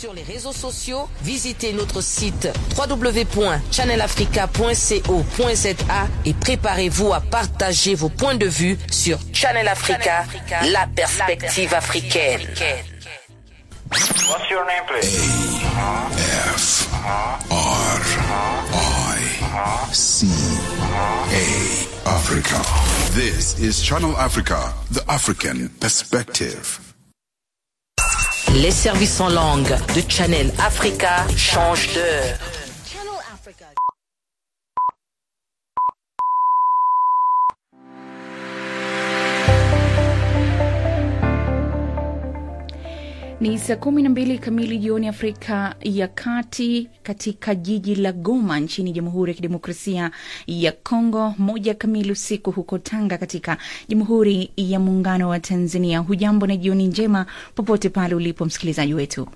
Sur les réseaux sociaux, visitez notre site www.channelafrica.co.za et préparez-vous à partager vos points de vue sur Channel Africa, la perspective africaine. What's your name, please? F R I C A Africa. This is Channel Africa, the African perspective. Les services en langue de Channel Africa changent d'heure. Ni saa kumi na mbili kamili jioni Afrika ya Kati, katika jiji la Goma nchini Jamhuri ya Kidemokrasia ya Kongo, moja kamili usiku huko Tanga katika Jamhuri ya Muungano wa Tanzania. Hujambo na jioni njema popote pale ulipo msikilizaji wetu.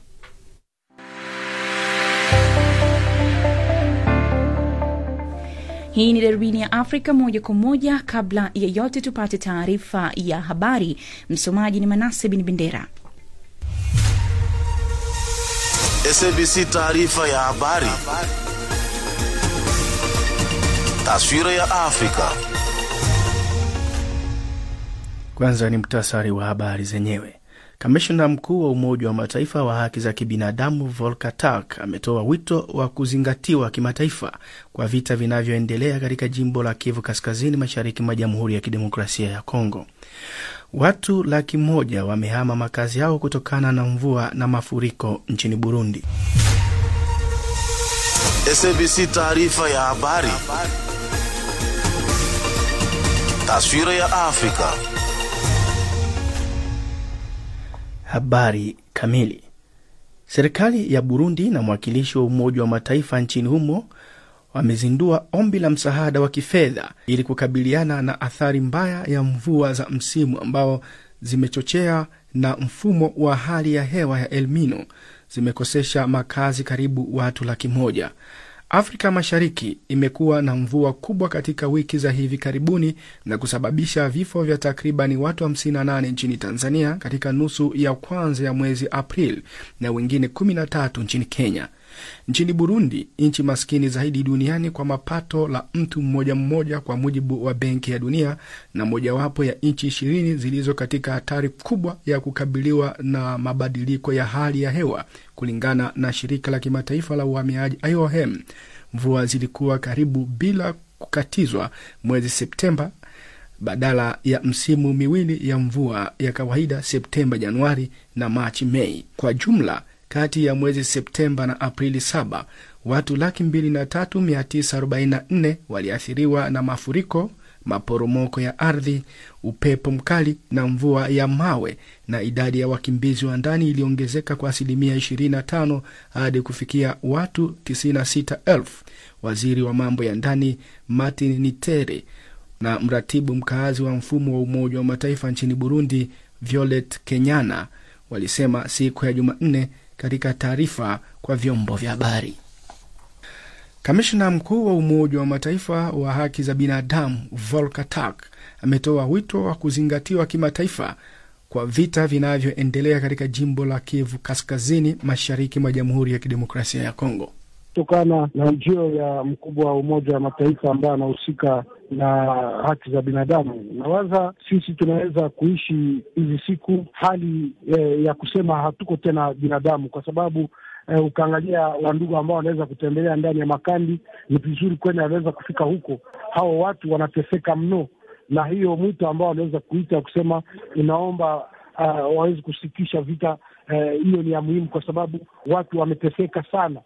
Hii ni darubini ya Afrika moja kwa moja. Kabla ya yote, tupate taarifa ya habari. Msomaji ni Manase Bin Bendera. SABC taarifa ya habari. Taswira ya Afrika. Kwanza ni mtasari wa habari zenyewe. Kamishna mkuu wa Umoja wa Mataifa wa haki za kibinadamu Volker Turk ametoa wito wa kuzingatiwa kimataifa kwa vita vinavyoendelea katika jimbo la Kivu Kaskazini, mashariki mwa Jamhuri ya Kidemokrasia ya Kongo. Watu laki moja wamehama makazi yao kutokana na mvua na mafuriko nchini Burundi. SABC taarifa ya habari. Taswira ya Afrika. Habari kamili. Serikali ya Burundi na mwakilishi wa Umoja wa Mataifa nchini humo wamezindua ombi la msaada wa kifedha ili kukabiliana na athari mbaya ya mvua za msimu ambao zimechochea na mfumo wa hali ya hewa ya El Nino zimekosesha makazi karibu watu laki moja. Afrika Mashariki imekuwa na mvua kubwa katika wiki za hivi karibuni na kusababisha vifo vya takribani watu 58 nchini Tanzania katika nusu ya kwanza ya mwezi Aprili na wengine 13 nchini Kenya. Nchini Burundi, nchi maskini zaidi duniani kwa mapato la mtu mmoja mmoja, kwa mujibu wa Benki ya Dunia, na mojawapo ya nchi ishirini zilizo katika hatari kubwa ya kukabiliwa na mabadiliko ya hali ya hewa, kulingana na shirika la kimataifa la uhamiaji IOM. Mvua zilikuwa karibu bila kukatizwa mwezi Septemba badala ya msimu miwili ya mvua ya kawaida Septemba, Januari na Machi, Mei. Kwa jumla kati ya mwezi Septemba na Aprili saba watu laki mbili na tatu mia tisa arobaini na nne waliathiriwa na mafuriko, maporomoko ya ardhi, upepo mkali na mvua ya mawe, na idadi ya wakimbizi wa ndani iliongezeka kwa asilimia 25 hadi kufikia watu 96,000. Waziri wa mambo ya ndani Martin Nitere na mratibu mkaazi wa mfumo wa Umoja wa Mataifa nchini Burundi Violet Kenyana walisema siku ya Jumanne katika taarifa kwa vyombo vya habari. Kamishna mkuu wa Umoja wa Mataifa wa haki za binadamu Volker Turk ametoa wito wa kuzingatiwa kimataifa kwa vita vinavyoendelea katika jimbo la Kivu Kaskazini, mashariki mwa Jamhuri ya Kidemokrasia ya Kongo kutokana na ujio ya mkubwa wa Umoja wa Mataifa ambaye anahusika na haki za binadamu. Nawaza sisi tunaweza kuishi hizi siku hali eh, ya kusema hatuko tena binadamu, kwa sababu eh, ukaangalia wandugu ambao wanaweza kutembelea ndani ya makambi, ni vizuri kwenda wanaweza kufika huko. Hao watu wanateseka mno, na hiyo mwito ambao wanaweza kuita kusema inaomba uh, waweze kusitisha vita hiyo, uh, ni ya muhimu kwa sababu watu wameteseka sana.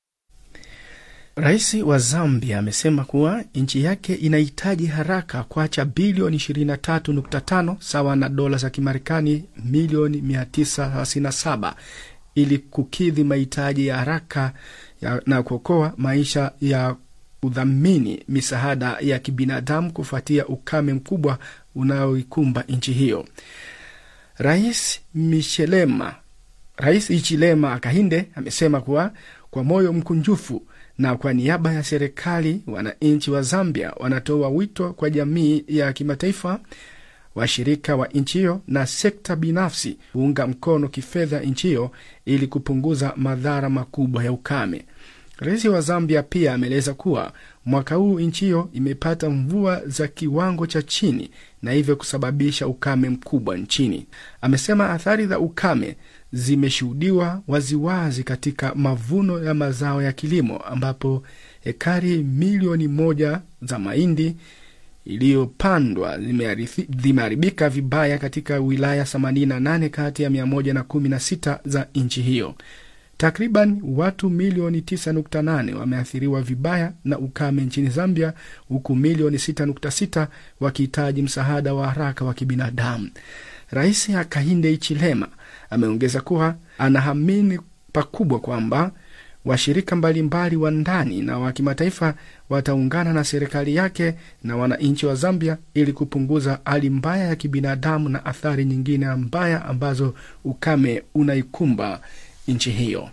Rais wa Zambia amesema kuwa nchi yake inahitaji haraka kuacha bilioni 23.5 sawa na dola za Kimarekani milioni 957 ili kukidhi mahitaji ya haraka ya, na kuokoa maisha ya kudhamini misaada ya kibinadamu kufuatia ukame mkubwa unaoikumba nchi hiyo. Rais Michelema, Rais Ichilema Akahinde amesema kuwa kwa moyo mkunjufu na kwa niaba ya serikali, wananchi wa Zambia wanatoa wito kwa jamii ya kimataifa washirika wa nchi hiyo na sekta binafsi kuunga mkono kifedha nchi hiyo ili kupunguza madhara makubwa ya ukame. Rais wa Zambia pia ameeleza kuwa mwaka huu nchi hiyo imepata mvua za kiwango cha chini na hivyo kusababisha ukame mkubwa nchini. Amesema athari za ukame zimeshuhudiwa waziwazi katika mavuno ya mazao ya kilimo ambapo hekari milioni moja za mahindi iliyopandwa zimeharibika vibaya katika wilaya 88 kati ya 116 za nchi hiyo. Takriban watu milioni 9.8 wameathiriwa vibaya na ukame nchini Zambia, huku milioni 6.6 wakihitaji msaada wa haraka wa kibinadamu. Rais Hakainde Hichilema ameongeza kuwa anaamini pakubwa kwamba washirika mbalimbali wa ndani na wa kimataifa wataungana na serikali yake na wananchi wa Zambia ili kupunguza hali mbaya ya kibinadamu na athari nyingine mbaya ambazo ukame unaikumba nchi hiyo.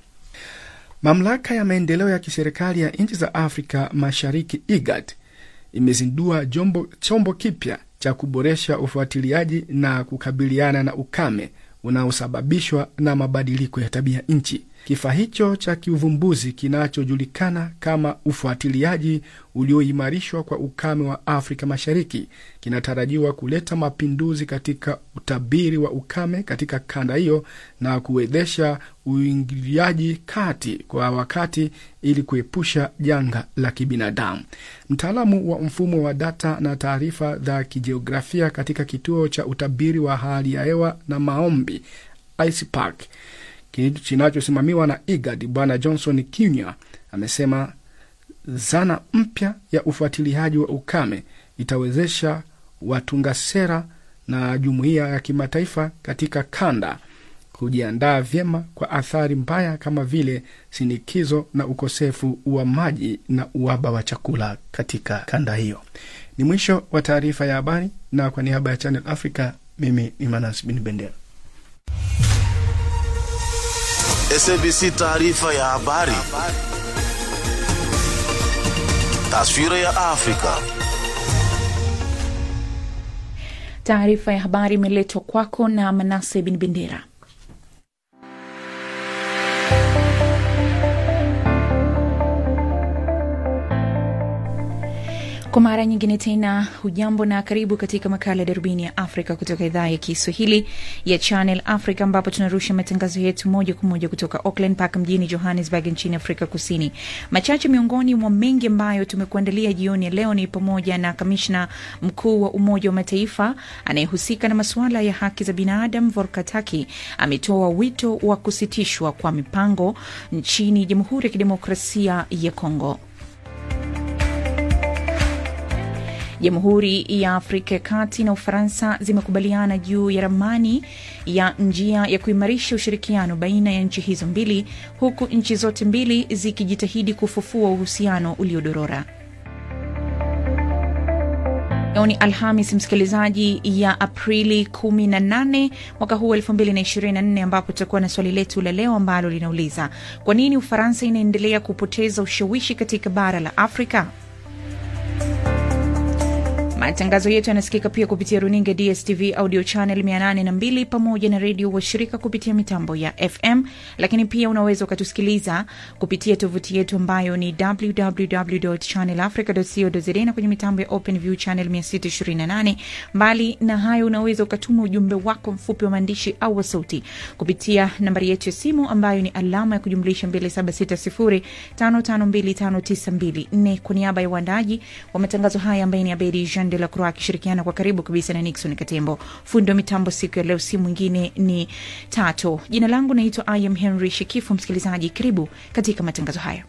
Mamlaka ya maendeleo ya kiserikali ya nchi za Afrika Mashariki IGAD imezindua jombo, chombo kipya cha kuboresha ufuatiliaji na kukabiliana na ukame unaosababishwa na mabadiliko ya tabia nchi. Kifaa hicho cha kiuvumbuzi kinachojulikana kama ufuatiliaji ulioimarishwa kwa ukame wa Afrika Mashariki kinatarajiwa kuleta mapinduzi katika utabiri wa ukame katika kanda hiyo na kuwezesha uingiliaji kati kwa wakati ili kuepusha janga la kibinadamu. Mtaalamu wa mfumo wa data na taarifa za kijiografia katika kituo cha utabiri wa hali ya hewa na maombi ICPAC kinachosimamiwa na IGAD Bwana Johnson Kinya amesema zana mpya ya ufuatiliaji wa ukame itawezesha watunga sera na jumuiya ya kimataifa katika kanda kujiandaa vyema kwa athari mbaya kama vile sinikizo na ukosefu wa maji na uhaba wa chakula katika kanda hiyo. Ni mwisho wa taarifa ya habari, na kwa niaba ya Channel Africa, mimi ni Manas Bin Bendera. SABC taarifa ya habari. Taswira ya Afrika. Taarifa ya habari imeletwa kwako na Manase Bin Bendera. Kwa mara nyingine tena, hujambo na karibu katika makala ya darubini ya Afrika kutoka idhaa ya Kiswahili ya Channel Africa, ambapo tunarusha matangazo yetu moja kwa moja kutoka Auckland mpaka mjini Johannesburg nchini Afrika Kusini. Machache miongoni mwa mengi ambayo tumekuandalia jioni ya leo ni pamoja na kamishna mkuu wa Umoja wa Mataifa anayehusika na masuala ya haki za binadamu Volker Turk ametoa wito wa kusitishwa kwa mipango nchini Jamhuri ya Kidemokrasia ya Kongo. Jamhuri ya Afrika ya Kati na Ufaransa zimekubaliana juu ya ramani ya njia ya kuimarisha ushirikiano baina ya nchi hizo mbili, huku nchi zote mbili zikijitahidi kufufua uhusiano uliodorora. Leo ni Alhamis, msikilizaji, ya Aprili 18 mwaka huu 2024, ambapo tutakuwa na swali letu la leo ambalo linauliza kwa nini Ufaransa inaendelea kupoteza ushawishi katika bara la Afrika? Matangazo yetu yanasikika pia kupitia runinga DSTV audio channel 802 pamoja na redio washirika kupitia mitambo ya FM, lakini pia unaweza ukatusikiliza kupitia tovuti yetu ambayo ni www.channelafrica.co.za na kwenye mitambo ya OpenView channel 628. Mbali na hayo, unaweza ukatuma ujumbe wako mfupi wa maandishi au wa sauti kupitia nambari yetu ya simu ambayo ni alama ya kujumlisha 2760552592. Kwa niaba ya uandaji wa matangazo haya ambaye ni Abedi Jean de la Croix akishirikiana kwa karibu kabisa na Nixon Katembo. Fundi wa mitambo siku ya leo si mwingine ni Tato. Jina langu naitwa I am Henry Shekifu. Msikilizaji, karibu katika matangazo haya.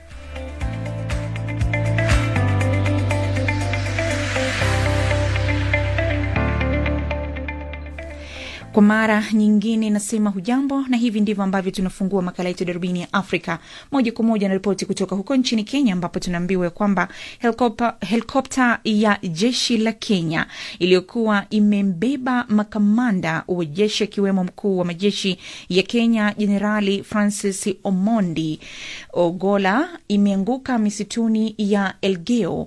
Kwa mara nyingine nasema hujambo, na hivi ndivyo ambavyo tunafungua makala yetu darubini ya Afrika moja kwa moja na ripoti kutoka huko nchini Kenya, ambapo tunaambiwa kwamba helikopta ya jeshi la Kenya iliyokuwa imembeba makamanda wa jeshi akiwemo mkuu wa majeshi ya Kenya Jenerali Francis Omondi Ogola imeanguka misituni ya Elgeyo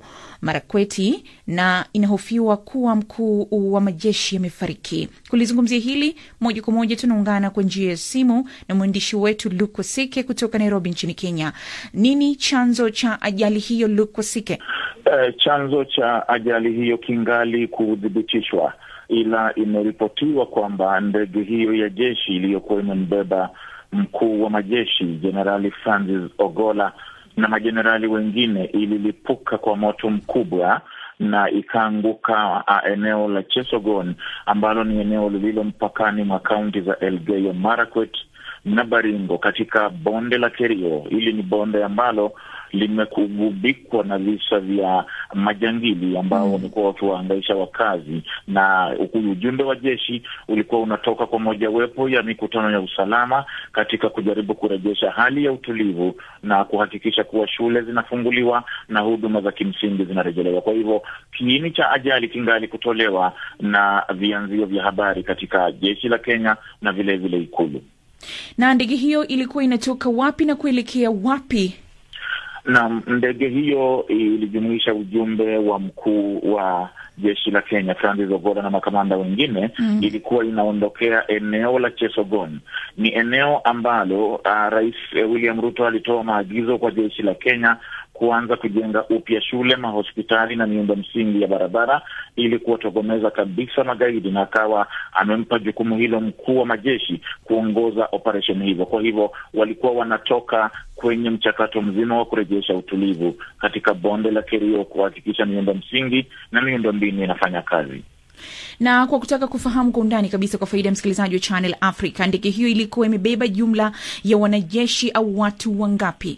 Marakweti na inahofiwa kuwa mkuu wa majeshi amefariki. Kulizungumzia hili moja kwa moja, tunaungana kwa njia ya simu na mwandishi wetu Luke Wasike kutoka Nairobi nchini Kenya. Nini chanzo cha ajali hiyo, Luke Wasike? Uh, chanzo cha ajali hiyo kingali kuthibitishwa, ila imeripotiwa kwamba ndege hiyo ya jeshi iliyokuwa imembeba mkuu wa majeshi Jenerali Francis Ogola na majenerali wengine ililipuka kwa moto mkubwa na ikaanguka uh, eneo la Chesogon ambalo ni eneo lililo mpakani mwa kaunti za Elgeyo Marakwet na Baringo katika bonde la Kerio. Hili ni bonde ambalo limegubikwa na visa vya majangili ambao wamekuwa mm, wakiwaangaisha wakazi, na ujumbe wa jeshi ulikuwa unatoka kwa mojawapo ya mikutano ya usalama katika kujaribu kurejesha hali ya utulivu na kuhakikisha kuwa shule zinafunguliwa na huduma za kimsingi zinarejelewa. Kwa hivyo kiini cha ajali kingali kutolewa na vianzio vya habari katika jeshi la Kenya na vilevile vile Ikulu. Na ndege hiyo ilikuwa inatoka wapi na kuelekea wapi? na ndege hiyo ilijumuisha ujumbe wa mkuu wa jeshi la Kenya Francis Ogola na makamanda wengine mm. Ilikuwa inaondokea eneo la Chesogon. Ni eneo ambalo uh, Rais William Ruto alitoa maagizo kwa jeshi la Kenya kuanza kujenga upya shule, mahospitali na miundo msingi ya barabara ili kuwatokomeza kabisa magaidi, na akawa amempa jukumu hilo mkuu wa majeshi kuongoza operesheni hizo. Kwa hivyo walikuwa wanatoka kwenye mchakato mzima wa kurejesha utulivu katika bonde la Kerio, kuhakikisha miundo msingi na miundo mbinu inafanya kazi na kwa kutaka kufahamu kwa undani kabisa, kwa faida ya msikilizaji wa Channel Africa, ndege hiyo ilikuwa imebeba jumla ya wanajeshi au watu wangapi?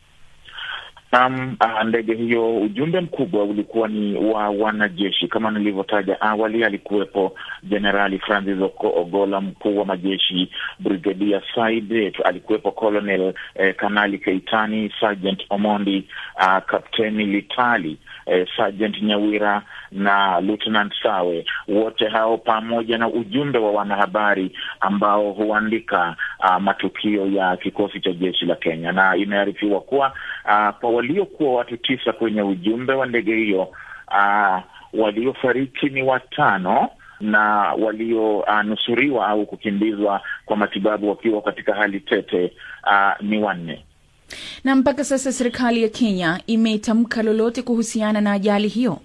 Um, uh, ndege hiyo ujumbe mkubwa ulikuwa ni wa wanajeshi. Kama nilivyotaja awali, alikuwepo Jenerali Francis Ogola, mkuu wa majeshi, Brigedia Said, alikuwepo Colonel eh, Kanali Keitani, Sergeant Omondi, uh, Kapteni Litali eh, Sergeant Nyawira na Lieutenant Sawe, wote hao pamoja na ujumbe wa wanahabari ambao huandika uh, matukio ya kikosi cha jeshi la Kenya, na imearifiwa kuwa uh, kwa waliokuwa watu tisa kwenye ujumbe wa ndege hiyo uh, waliofariki ni watano na walionusuriwa uh, au kukimbizwa kwa matibabu wakiwa katika hali tete uh, ni wanne na mpaka sasa serikali ya Kenya imetamka lolote kuhusiana na ajali hiyo?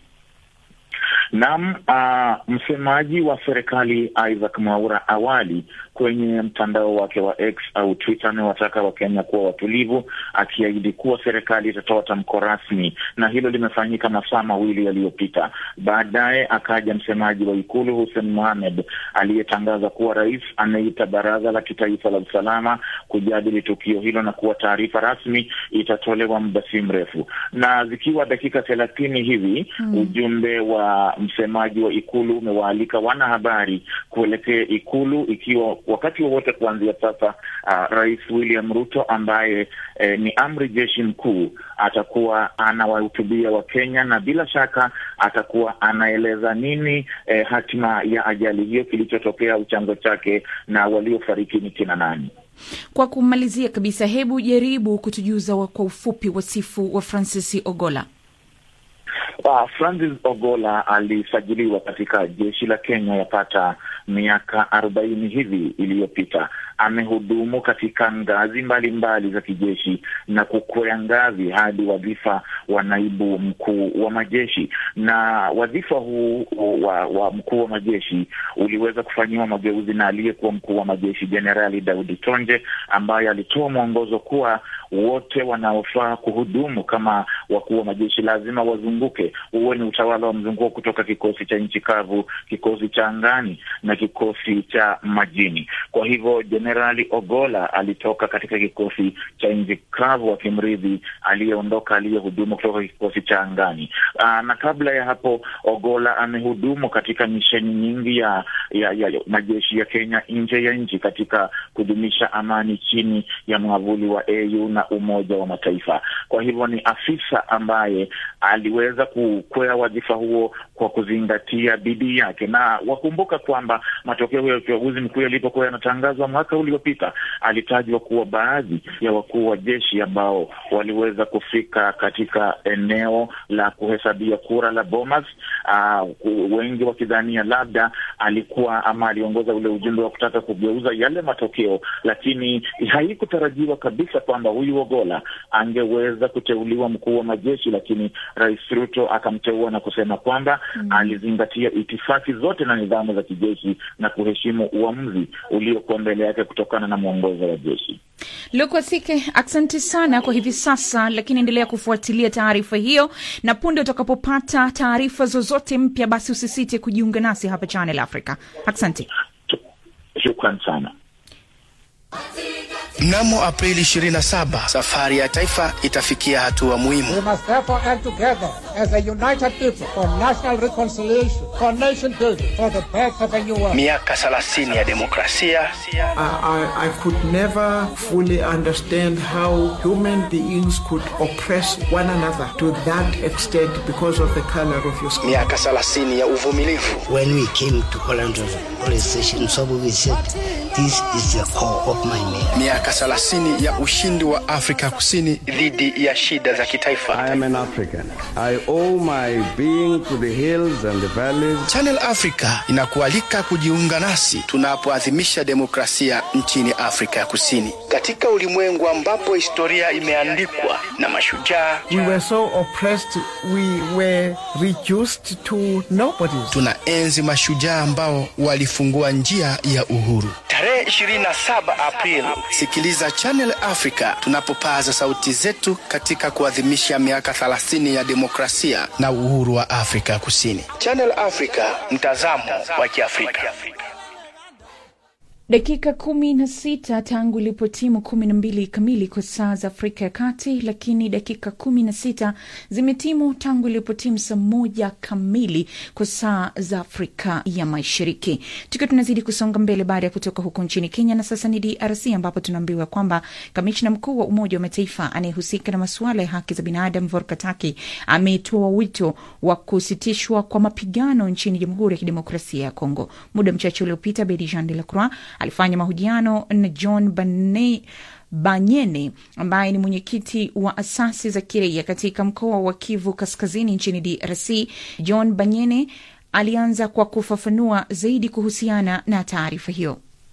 Naam, uh, msemaji wa serikali Isaac Mwaura awali kwenye mtandao wake wa X au Twitter amewataka Wakenya kuwa watulivu, akiahidi kuwa serikali itatoa tamko rasmi, na hilo limefanyika masaa mawili yaliyopita. Baadaye akaja msemaji wa Ikulu Hussein Mohamed aliyetangaza kuwa rais ameita baraza la kitaifa la usalama kujadili tukio hilo na kuwa taarifa rasmi itatolewa muda si mrefu. Na zikiwa dakika thelathini hivi mm, ujumbe wa msemaji wa Ikulu umewaalika wanahabari kuelekea Ikulu ikiwa wakati wowote kuanzia sasa, uh, Rais William Ruto ambaye eh, ni amri jeshi mkuu atakuwa anawahutubia Wakenya na bila shaka atakuwa anaeleza nini eh, hatima ya ajali hiyo, kilichotokea au chanzo chake na waliofariki ni kina nani. Kwa kumalizia kabisa, hebu jaribu kutujuza kwa ufupi wasifu wa Francis Ogola. Uh, Francis Ogola alisajiliwa katika jeshi la Kenya yapata miaka arobaini hivi iliyopita. Amehudumu katika ngazi mbalimbali mbali za kijeshi na kukwea ngazi hadi wadhifa wa naibu mkuu wa majeshi, na wadhifa huu wa, wa mkuu wa majeshi uliweza kufanyiwa mageuzi na aliyekuwa mkuu wa majeshi Jenerali Daudi Tonje, ambaye alitoa mwongozo kuwa wote wanaofaa kuhudumu kama wakuu wa majeshi lazima wazunguke, huwe ni utawala wa mzunguko kutoka kikosi cha nchi kavu, kikosi cha angani na kikosi cha majini. Kwa hivyo Jenerali Ogola alitoka katika kikosi cha nchi kavu akimrithi aliyeondoka aliyehudumu kutoka kikosi cha angani. Aa, na kabla ya hapo Ogola amehudumu katika misheni nyingi ya, ya, ya majeshi ya Kenya nje ya nchi katika kudumisha amani chini ya mwavuli wa AU na Umoja wa Mataifa. Kwa hivyo ni afisa afisa ambaye aliweza kukwea wadhifa huo kwa kuzingatia bidii yake, na wakumbuka kwamba matokeo ya uchaguzi mkuu yalipokuwa yanatangazwa mwaka uliopita, alitajwa kuwa baadhi ya wakuu wa jeshi ambao waliweza kufika katika eneo la kuhesabia kura la Bomas, uh, wengi wakidhania labda alikuwa ama aliongoza ule ujumbe wa kutaka kugeuza yale matokeo, lakini haikutarajiwa kabisa kwamba huyu Ogola angeweza kuteuliwa mkuu wa majeshi, lakini Rais Ruto akamteua na kusema kwamba mm, alizingatia itifaki zote na nidhamu za kijeshi na kuheshimu uamuzi uliokuwa mbele yake kutokana na mwongozo wa jeshi. Lukwasike, asante sana kwa hivi sasa, lakini endelea kufuatilia taarifa hiyo, na punde utakapopata taarifa zozote mpya, basi usisite kujiunga nasi hapa Channel Africa. Asante, shukran sana. Mnamo Aprili 27 safari ya taifa itafikia hatua muhimu. We must therefore act together as a united people for national reconciliation, for nation building, for the birth of a new world. Miaka 30 ya demokrasia. I, I, I could never fully understand how human beings could oppress one another to that extent because of the color of your skin. Miaka 30 ya uvumilivu. When we came to Orlando police station, so we said, this is the core of my name. Miaka 30 ya ushindi wa Afrika Kusini dhidi ya shida za kitaifa. I am an African. I owe my being to the hills and the valleys. Channel Africa inakualika kujiunga nasi tunapoadhimisha demokrasia nchini Afrika ya Kusini, katika ulimwengu ambapo historia imeandikwa na mashujaa. We were so oppressed, we were reduced to nobodies. Tunaenzi mashujaa ambao walifungua njia ya uhuru. Tarehe 27 Aprili, sikiliza Channel Africa tunapopaza sauti zetu katika kuadhimisha miaka 30 ya demokrasia na uhuru wa Afrika ya Kusini. Channel Africa, mtazamo wa Kiafrika. Dakika kumi na sita tangu ilipotimu kumi na mbili kamili kwa saa za Afrika ya Kati, lakini dakika kumi na sita zimetimu tangu ilipotimu saa moja kamili kwa saa za Afrika ya Mashariki, tukiwa tunazidi kusonga mbele baada ya kutoka huko nchini Kenya. Na sasa ni DRC ambapo tunaambiwa kwamba kamishna mkuu wa Umoja wa Mataifa anayehusika na masuala ya haki za binadamu Volker Turk ametoa wito wa kusitishwa kwa mapigano nchini Jamhuri ya Kidemokrasia ya Kongo. Muda mchache uliopita, Bedi Jean de la Croix alifanya mahojiano na John Bane, Banyene ambaye ni mwenyekiti wa asasi za kiraia katika mkoa wa Kivu Kaskazini nchini DRC. John Banyene alianza kwa kufafanua zaidi kuhusiana na taarifa hiyo.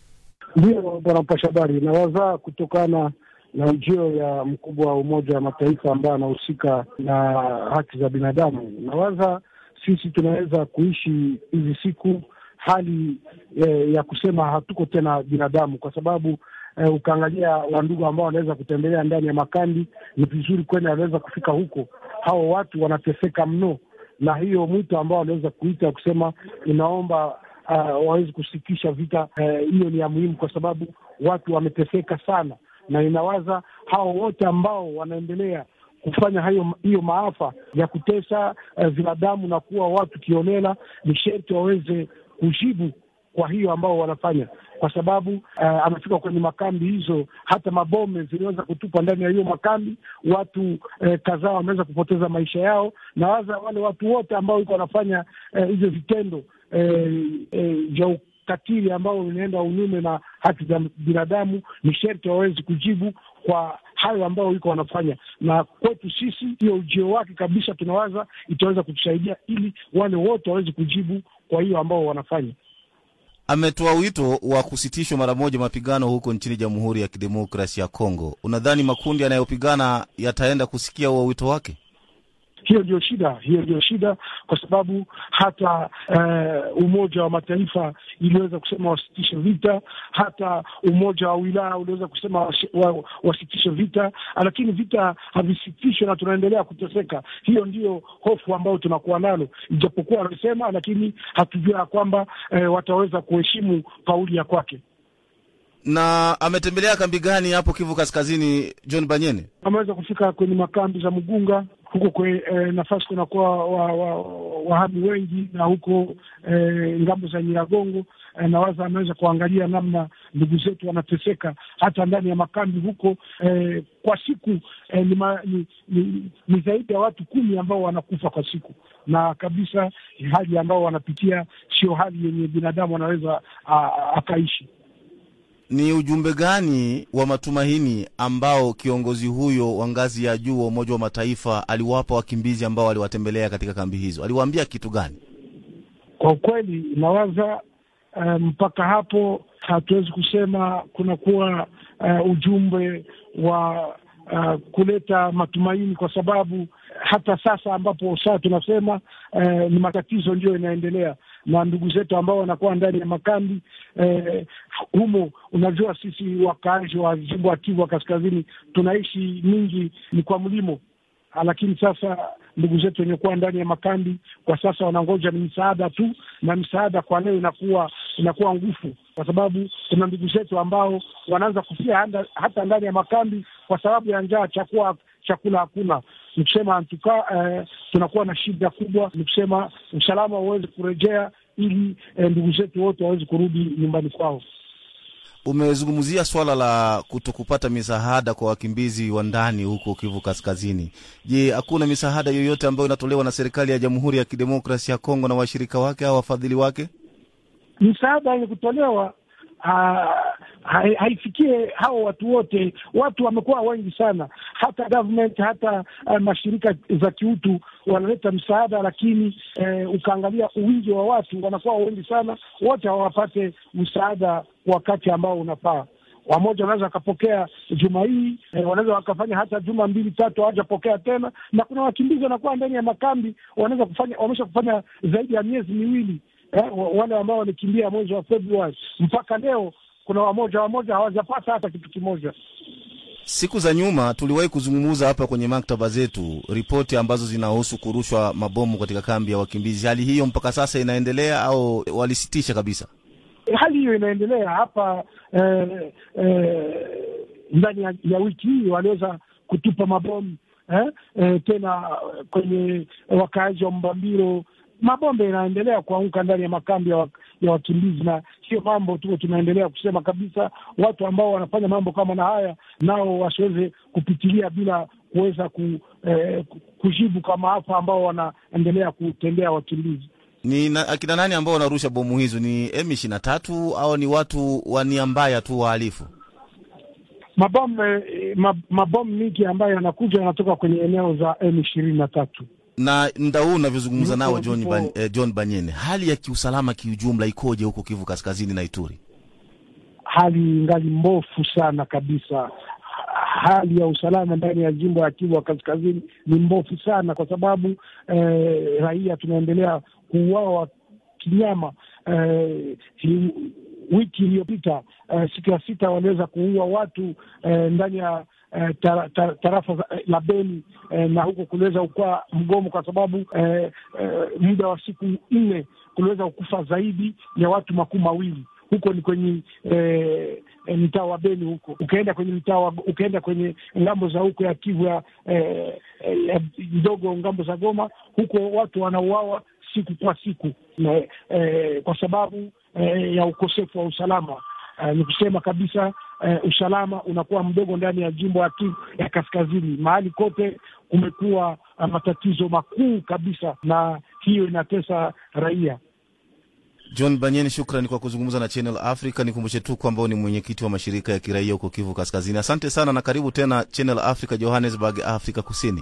Ndiyo bwana mpasha habari, nawazaa kutokana na ujio ya mkubwa wa Umoja wa Mataifa ambaye anahusika na haki za binadamu, nawaza sisi tunaweza kuishi hizi siku hali eh, ya kusema hatuko tena binadamu, kwa sababu eh, ukaangalia wandugu ambao wanaweza kutembelea ndani ya makambi, ni vizuri kwenda wanaweza kufika huko. Hao watu wanateseka mno, na hiyo mwito ambao wanaweza kuita kusema inaomba uh, waweze kusitisha vita hiyo, uh, ni ya muhimu, kwa sababu watu wameteseka sana, na inawaza hao wote ambao wanaendelea kufanya hayo hiyo maafa ya kutesa binadamu uh, na kuwa watu kiolela, ni sherti waweze kujibu kwa hiyo ambao wanafanya, kwa sababu uh, amefika kwenye makambi hizo, hata mabome ziliweza kutupwa ndani ya hiyo makambi, watu uh, kadhaa wameweza kupoteza maisha yao, na waza wale watu wote ambao iko wanafanya hizo uh, vitendo vya uh, uh, ukatili ambao unaenda unyume na haki za binadamu, ni sherti wawezi kujibu kwa hayo ambayo iko wanafanya, na kwetu sisi hiyo ujio wake kabisa, tunawaza itaweza kutusaidia ili wale wote waweze kujibu kwa hiyo ambao wanafanya. Ametoa wito wa kusitishwa mara moja mapigano huko nchini Jamhuri ya Kidemokrasia ya Kongo. Unadhani makundi yanayopigana yataenda kusikia huo wito wake? Hiyo ndio shida, hiyo ndio shida, kwa sababu hata uh, Umoja wa Mataifa iliweza kusema wasitishe vita, hata Umoja wa Wilaya uliweza kusema wasi, wa, wasitishe vita, lakini vita havisitishwe na tunaendelea kuteseka. Hiyo ndiyo hofu ambayo tunakuwa nalo, ijapokuwa wamesema, lakini hatujua ya kwamba uh, wataweza kuheshimu kauli ya kwake na ametembelea kambi gani hapo Kivu Kaskazini? John Banyene ameweza kufika kwenye makambi za Mugunga, huko kwe, eh, nafasi kunakuwa wahami wa, wa wahami wengi na huko eh, ngambo za Nyiragongo eh, nawaza ameweza kuangalia namna ndugu zetu wanateseka hata ndani ya makambi huko eh, kwa siku eh, ni, ma, ni, ni, ni zaidi ya watu kumi ambao wanakufa kwa siku na kabisa hali ambao wanapitia sio hali yenye binadamu anaweza akaishi. Ni ujumbe gani wa matumaini ambao kiongozi huyo wa ngazi ya juu wa Umoja wa Mataifa aliwapa wakimbizi ambao waliwatembelea katika kambi hizo? Aliwaambia kitu gani? Kwa ukweli nawaza uh, mpaka hapo hatuwezi kusema kunakuwa uh, ujumbe wa uh, kuleta matumaini, kwa sababu hata sasa ambapo saa tunasema uh, ni matatizo ndiyo inaendelea na ndugu zetu ambao wanakuwa ndani ya makambi eh, humo. Unajua, sisi wakaaji wa jimbo ya Kivu Kaskazini tunaishi mingi ni kwa mlimo, lakini sasa ndugu zetu wenye kuwa ndani ya makambi kwa sasa wanangoja ni misaada tu, na misaada kwa leo inakuwa inakuwa ngufu, kwa sababu kuna ndugu zetu ambao wanaanza kufia handa, hata ndani ya makambi kwa sababu ya njaa, chakula chakula hakuna. Ni kusema antuka eh, tunakuwa na shida kubwa, ni kusema usalama uweze kurejea ili eh, ndugu zetu wote waweze kurudi nyumbani kwao. Umezungumzia swala la kutokupata misaada kwa wakimbizi wa ndani huko Kivu Kaskazini. Je, hakuna misaada yoyote ambayo inatolewa na serikali ya Jamhuri ya Kidemokrasia ya Kongo na washirika wake au wafadhili wake? Misaada yenye kutolewa haifikie hao watu wote. Watu wamekuwa wengi sana, hata government hata uh, mashirika za kiutu wanaleta msaada, lakini eh, ukaangalia uwingi wa watu wanakuwa wengi sana, wote hawapate msaada wakati ambao unafaa. Wamoja wanaweza wakapokea juma hii eh, wanaweza wakafanya hata juma mbili tatu hawajapokea tena, na kuna wakimbizi wanakuwa ndani ya makambi wanaweza kufanya wamesha kufanya zaidi ya miezi miwili eh, wale ambao walikimbia mwezi wa Februari mpaka leo kuna wamoja wamoja hawajapata hata kitu kimoja. Siku za nyuma tuliwahi kuzungumza hapa kwenye maktaba zetu ripoti ambazo zinahusu kurushwa mabomu katika kambi ya wakimbizi. Hali hiyo mpaka sasa inaendelea au walisitisha kabisa? Hali hiyo inaendelea hapa eh, eh, ndani ya, ya wiki hii waliweza kutupa mabomu eh, eh, tena kwenye wakaaji wa Mbambiro mabombe inaendelea kuanguka ndani ya makambi ya, wak ya wakimbizi, na sio mambo tu tunaendelea kusema kabisa. Watu ambao wanafanya mambo kama na haya nao wasiweze kupitilia bila kuweza ku, eh, kujibu kwa maafa ambao wanaendelea kutendea wakimbizi. Ni na, akina nani ambao wanarusha bomu hizo? Ni M ishirini na tatu au ni watu wa nia mbaya tu wahalifu? Mabomu eh, mabomu mingi ambayo yanakuja yanatoka kwenye eneo za M ishirini na tatu na mda huu unavyozungumza nao John, Ban, eh, John Banyene, hali ya kiusalama kiujumla ikoje huko Kivu Kaskazini na Ituri? Hali ngali mbofu sana kabisa. Hali ya usalama ndani ya jimbo ya Kivu Kaskazini ni mbofu sana, kwa sababu eh, raia tunaendelea kuuawa kinyama. Eh, wiki iliyopita eh, siku ya sita waliweza kuua watu eh, ndani ya Eh, tar, tar, tarafa la Beni eh, na huko kuliweza kukuwa mgomo kwa sababu eh, eh, muda wa siku nne kuliweza kukufa zaidi ya watu makumi mawili. Huko ni kwenye eh, mtaa wa Beni huko. Ukaenda kwenye mtaa ukaenda kwenye ngambo za huko ya Kivu ya eh, ndogo ngambo za Goma, huko watu wanauawa siku kwa siku na, eh, kwa sababu eh, ya ukosefu wa usalama. Uh, ni kusema kabisa uh, usalama unakuwa mdogo ndani ya jimbo ya Kivu ya Kaskazini. Mahali kote kumekuwa uh, matatizo makuu kabisa, na hiyo inatesa raia. John Banyeni, shukrani kwa kuzungumza na Channel Africa. Nikumbushe tu kwamba ni mwenyekiti wa mashirika ya kiraia huko Kivu Kaskazini. Asante sana na karibu tena Channel Africa, Johannesburg, Afrika Kusini.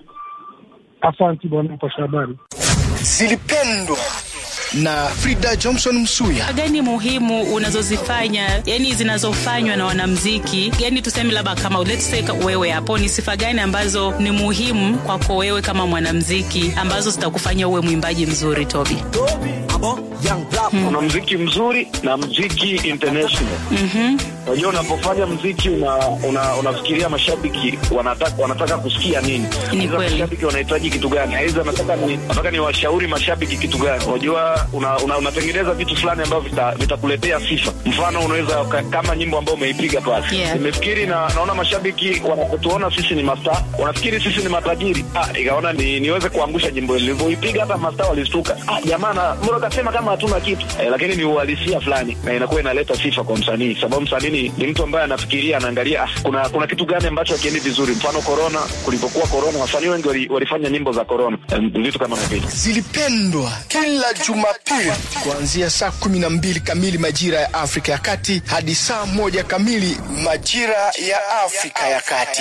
Asante bwana mpasha habari. Zilipendwa na Frida Johnson Msuya. gani muhimu unazozifanya yani zinazofanywa na wanamziki yani tuseme labda kama let's say wewe hapo ni sifa gani ambazo ni muhimu kwako wewe kama mwanamziki ambazo zitakufanya uwe mwimbaji mzuri Toby? Kuna mziki mzuri na mziki international. Mhm. Unajua, unapofanya mziki una, una, unafikiria mashabiki wanataka, wanataka kusikia nini, aidha mashabiki wanahitaji kitu gani, aidha nataka ni, nataka ni washauri mashabiki kitu gani. Unajua, una, una, unatengeneza vitu fulani ambavyo vitakuletea vita sifa. Mfano, unaweza kama nyimbo ambayo umeipiga pale, Yeah. nimefikiri na naona mashabiki wanapotuona sisi ni masta, wanafikiri sisi ni matajiri. Ah, ikaona ni, niweze kuangusha nyimbo nilivyoipiga, hata masta walistuka. Ah, jamaa na mbona kasema kama hatuna kitu eh, lakini ni uhalisia fulani na inakuwa inaleta sifa kwa msanii, sababu msanii ni, ni mtu ambaye anafikiria, anaangalia ah, kuna kuna kitu gani ambacho hakiendi vizuri. Mfano corona, kulipokuwa corona, wasanii wengi wali, walifanya nyimbo za corona, eh, vitu kama na vile zilipendwa kila Jumapili kuanzia saa kumi na mbili kamili majira ya Afrika ya Kati hadi saa moja kamili majira ya Afrika ya Kati.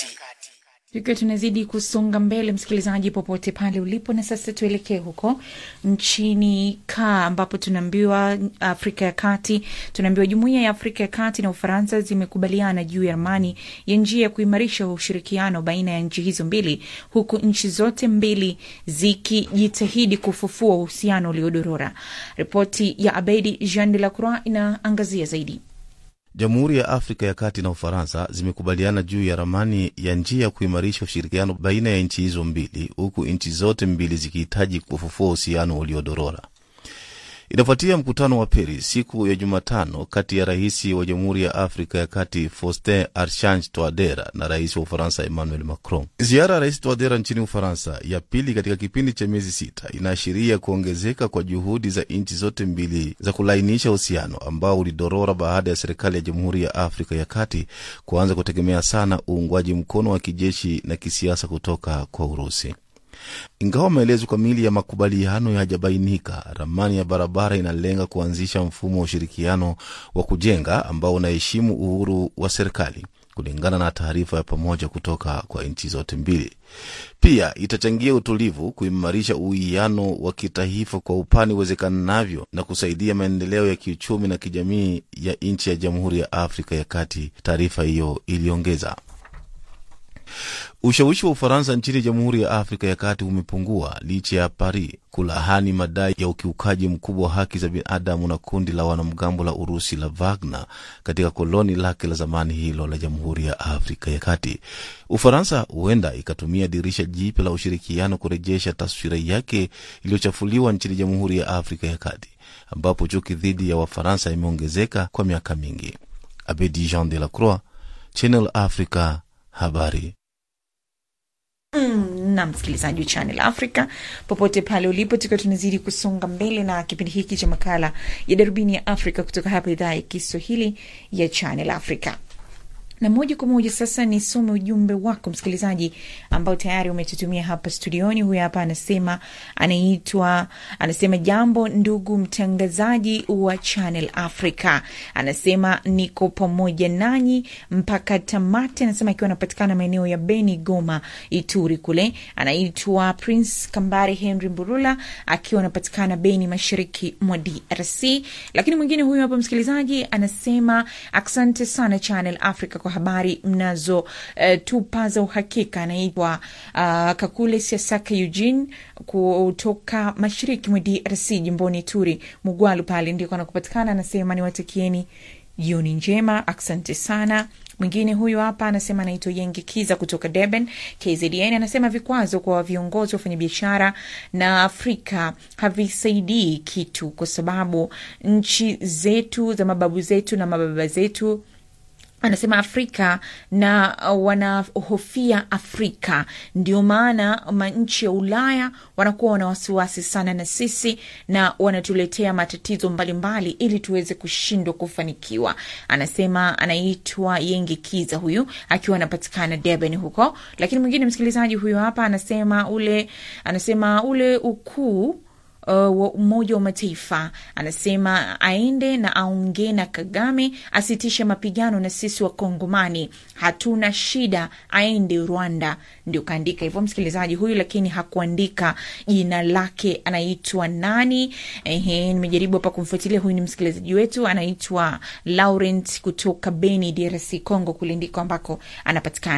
tukiwa tunazidi kusonga mbele msikilizaji popote pale ulipo na sasa tuelekee huko nchini kaa ambapo tunaambiwa afrika ya kati tunaambiwa jumuiya ya afrika ya kati na ufaransa zimekubaliana juu ya ramani ya njia ya kuimarisha ushirikiano baina ya nchi hizo mbili huku nchi zote mbili zikijitahidi kufufua uhusiano uliodorora ripoti ya abedi jean de la croix inaangazia zaidi Jamhuri ya Afrika ya Kati na Ufaransa zimekubaliana juu ya ramani ya njia ya kuimarisha ushirikiano baina ya nchi hizo mbili, huku nchi zote mbili zikihitaji kufufua uhusiano uliodorora. Inafuatia mkutano wa Paris siku ya Jumatano kati ya rais wa Jamhuri ya Afrika ya Kati Faustin Archange Touadera na rais wa Ufaransa Emmanuel Macron. Ziara ya rais Touadera nchini Ufaransa, ya pili katika kipindi cha miezi sita, inaashiria kuongezeka kwa juhudi za nchi zote mbili za kulainisha uhusiano ambao ulidorora baada ya serikali ya Jamhuri ya Afrika ya Kati kuanza kutegemea sana uungwaji mkono wa kijeshi na kisiasa kutoka kwa Urusi. Ingawa maelezo kamili ya makubaliano hayajabainika, ramani ya barabara inalenga kuanzisha mfumo wa ushirikiano wa kujenga ambao unaheshimu uhuru wa serikali, kulingana na taarifa ya pamoja kutoka kwa nchi zote mbili. Pia itachangia utulivu, kuimarisha uwiano wa kitaifa kwa upani uwezekanavyo na kusaidia maendeleo ya kiuchumi na kijamii ya nchi ya Jamhuri ya Afrika ya Kati, taarifa hiyo iliongeza. Ushawishi wa Ufaransa nchini Jamhuri ya Afrika ya Kati umepungua licha ya Paris kulahani madai ya ukiukaji mkubwa wa haki za binadamu na kundi la wanamgambo la Urusi la Wagner katika koloni lake la zamani hilo la Jamhuri ya Afrika ya Kati. Ufaransa huenda ikatumia dirisha jipya la ushirikiano kurejesha taswira yake iliyochafuliwa nchini Jamhuri ya Afrika ya Kati, ambapo chuki dhidi ya Wafaransa imeongezeka kwa miaka mingi. Abedi Jean de la Croix, Channel Africa, habari Mm, na msikilizaji wa Channel Africa popote pale ulipo, tukiwa tunazidi kusonga mbele na kipindi hiki cha makala ya darubini ya Afrika kutoka hapa idhaa ya Kiswahili ya Channel Africa na moja kwa moja sasa nisome ujumbe wako msikilizaji ambao tayari umetutumia hapa studioni. Huyu hapa anasema, anaitwa anasema, jambo ndugu mtangazaji wa Channel Africa, anasema niko pamoja nanyi mpaka tamati. Anasema akiwa anapatikana maeneo ya Beni, Goma, Ituri kule. Anaitwa Prince Kambari Henry Mburula akiwa anapatikana Beni, mashariki mwa DRC. Lakini mwingine huyu hapa msikilizaji anasema asante sana Channel Africa kwa habari mnazo uh, tupa za uhakika. Anaitwa uh, Kakule Siasaka Eugene kutoka mashariki mwa DRC jimboni Turi Mugwalu pale ndiko anakupatikana. Anasema niwatakieni jioni njema, asante sana. Mwingine huyu hapa anasema anaitwa Yengi Kiza kutoka Durban, KZN. Anasema vikwazo kwa viongozi wa wafanyabiashara na Afrika havisaidii kitu, kwa sababu nchi zetu za mababu zetu na mababa zetu anasema Afrika na wanahofia Afrika, ndio maana manchi ya Ulaya wanakuwa wana wasiwasi sana na sisi na wanatuletea matatizo mbalimbali mbali, ili tuweze kushindwa kufanikiwa. Anasema anaitwa Yengi Kiza huyu akiwa anapatikana Durban huko. Lakini mwingine msikilizaji huyu hapa anasema ule anasema ule ukuu Uh, wa Umoja wa Mataifa anasema aende na aongee na Kagame asitishe mapigano na sisi Wakongomani, hatuna shida, aende Rwanda. Ndio kaandika hivyo msikilizaji huyu, lakini hakuandika jina lake, anaitwa nani? Ehe, nimejaribu hapa kumfuatilia. Huyu ni msikilizaji wetu, anaitwa Laurent kutoka Beni, DRC Congo, kule ndiko ambako anapatikana.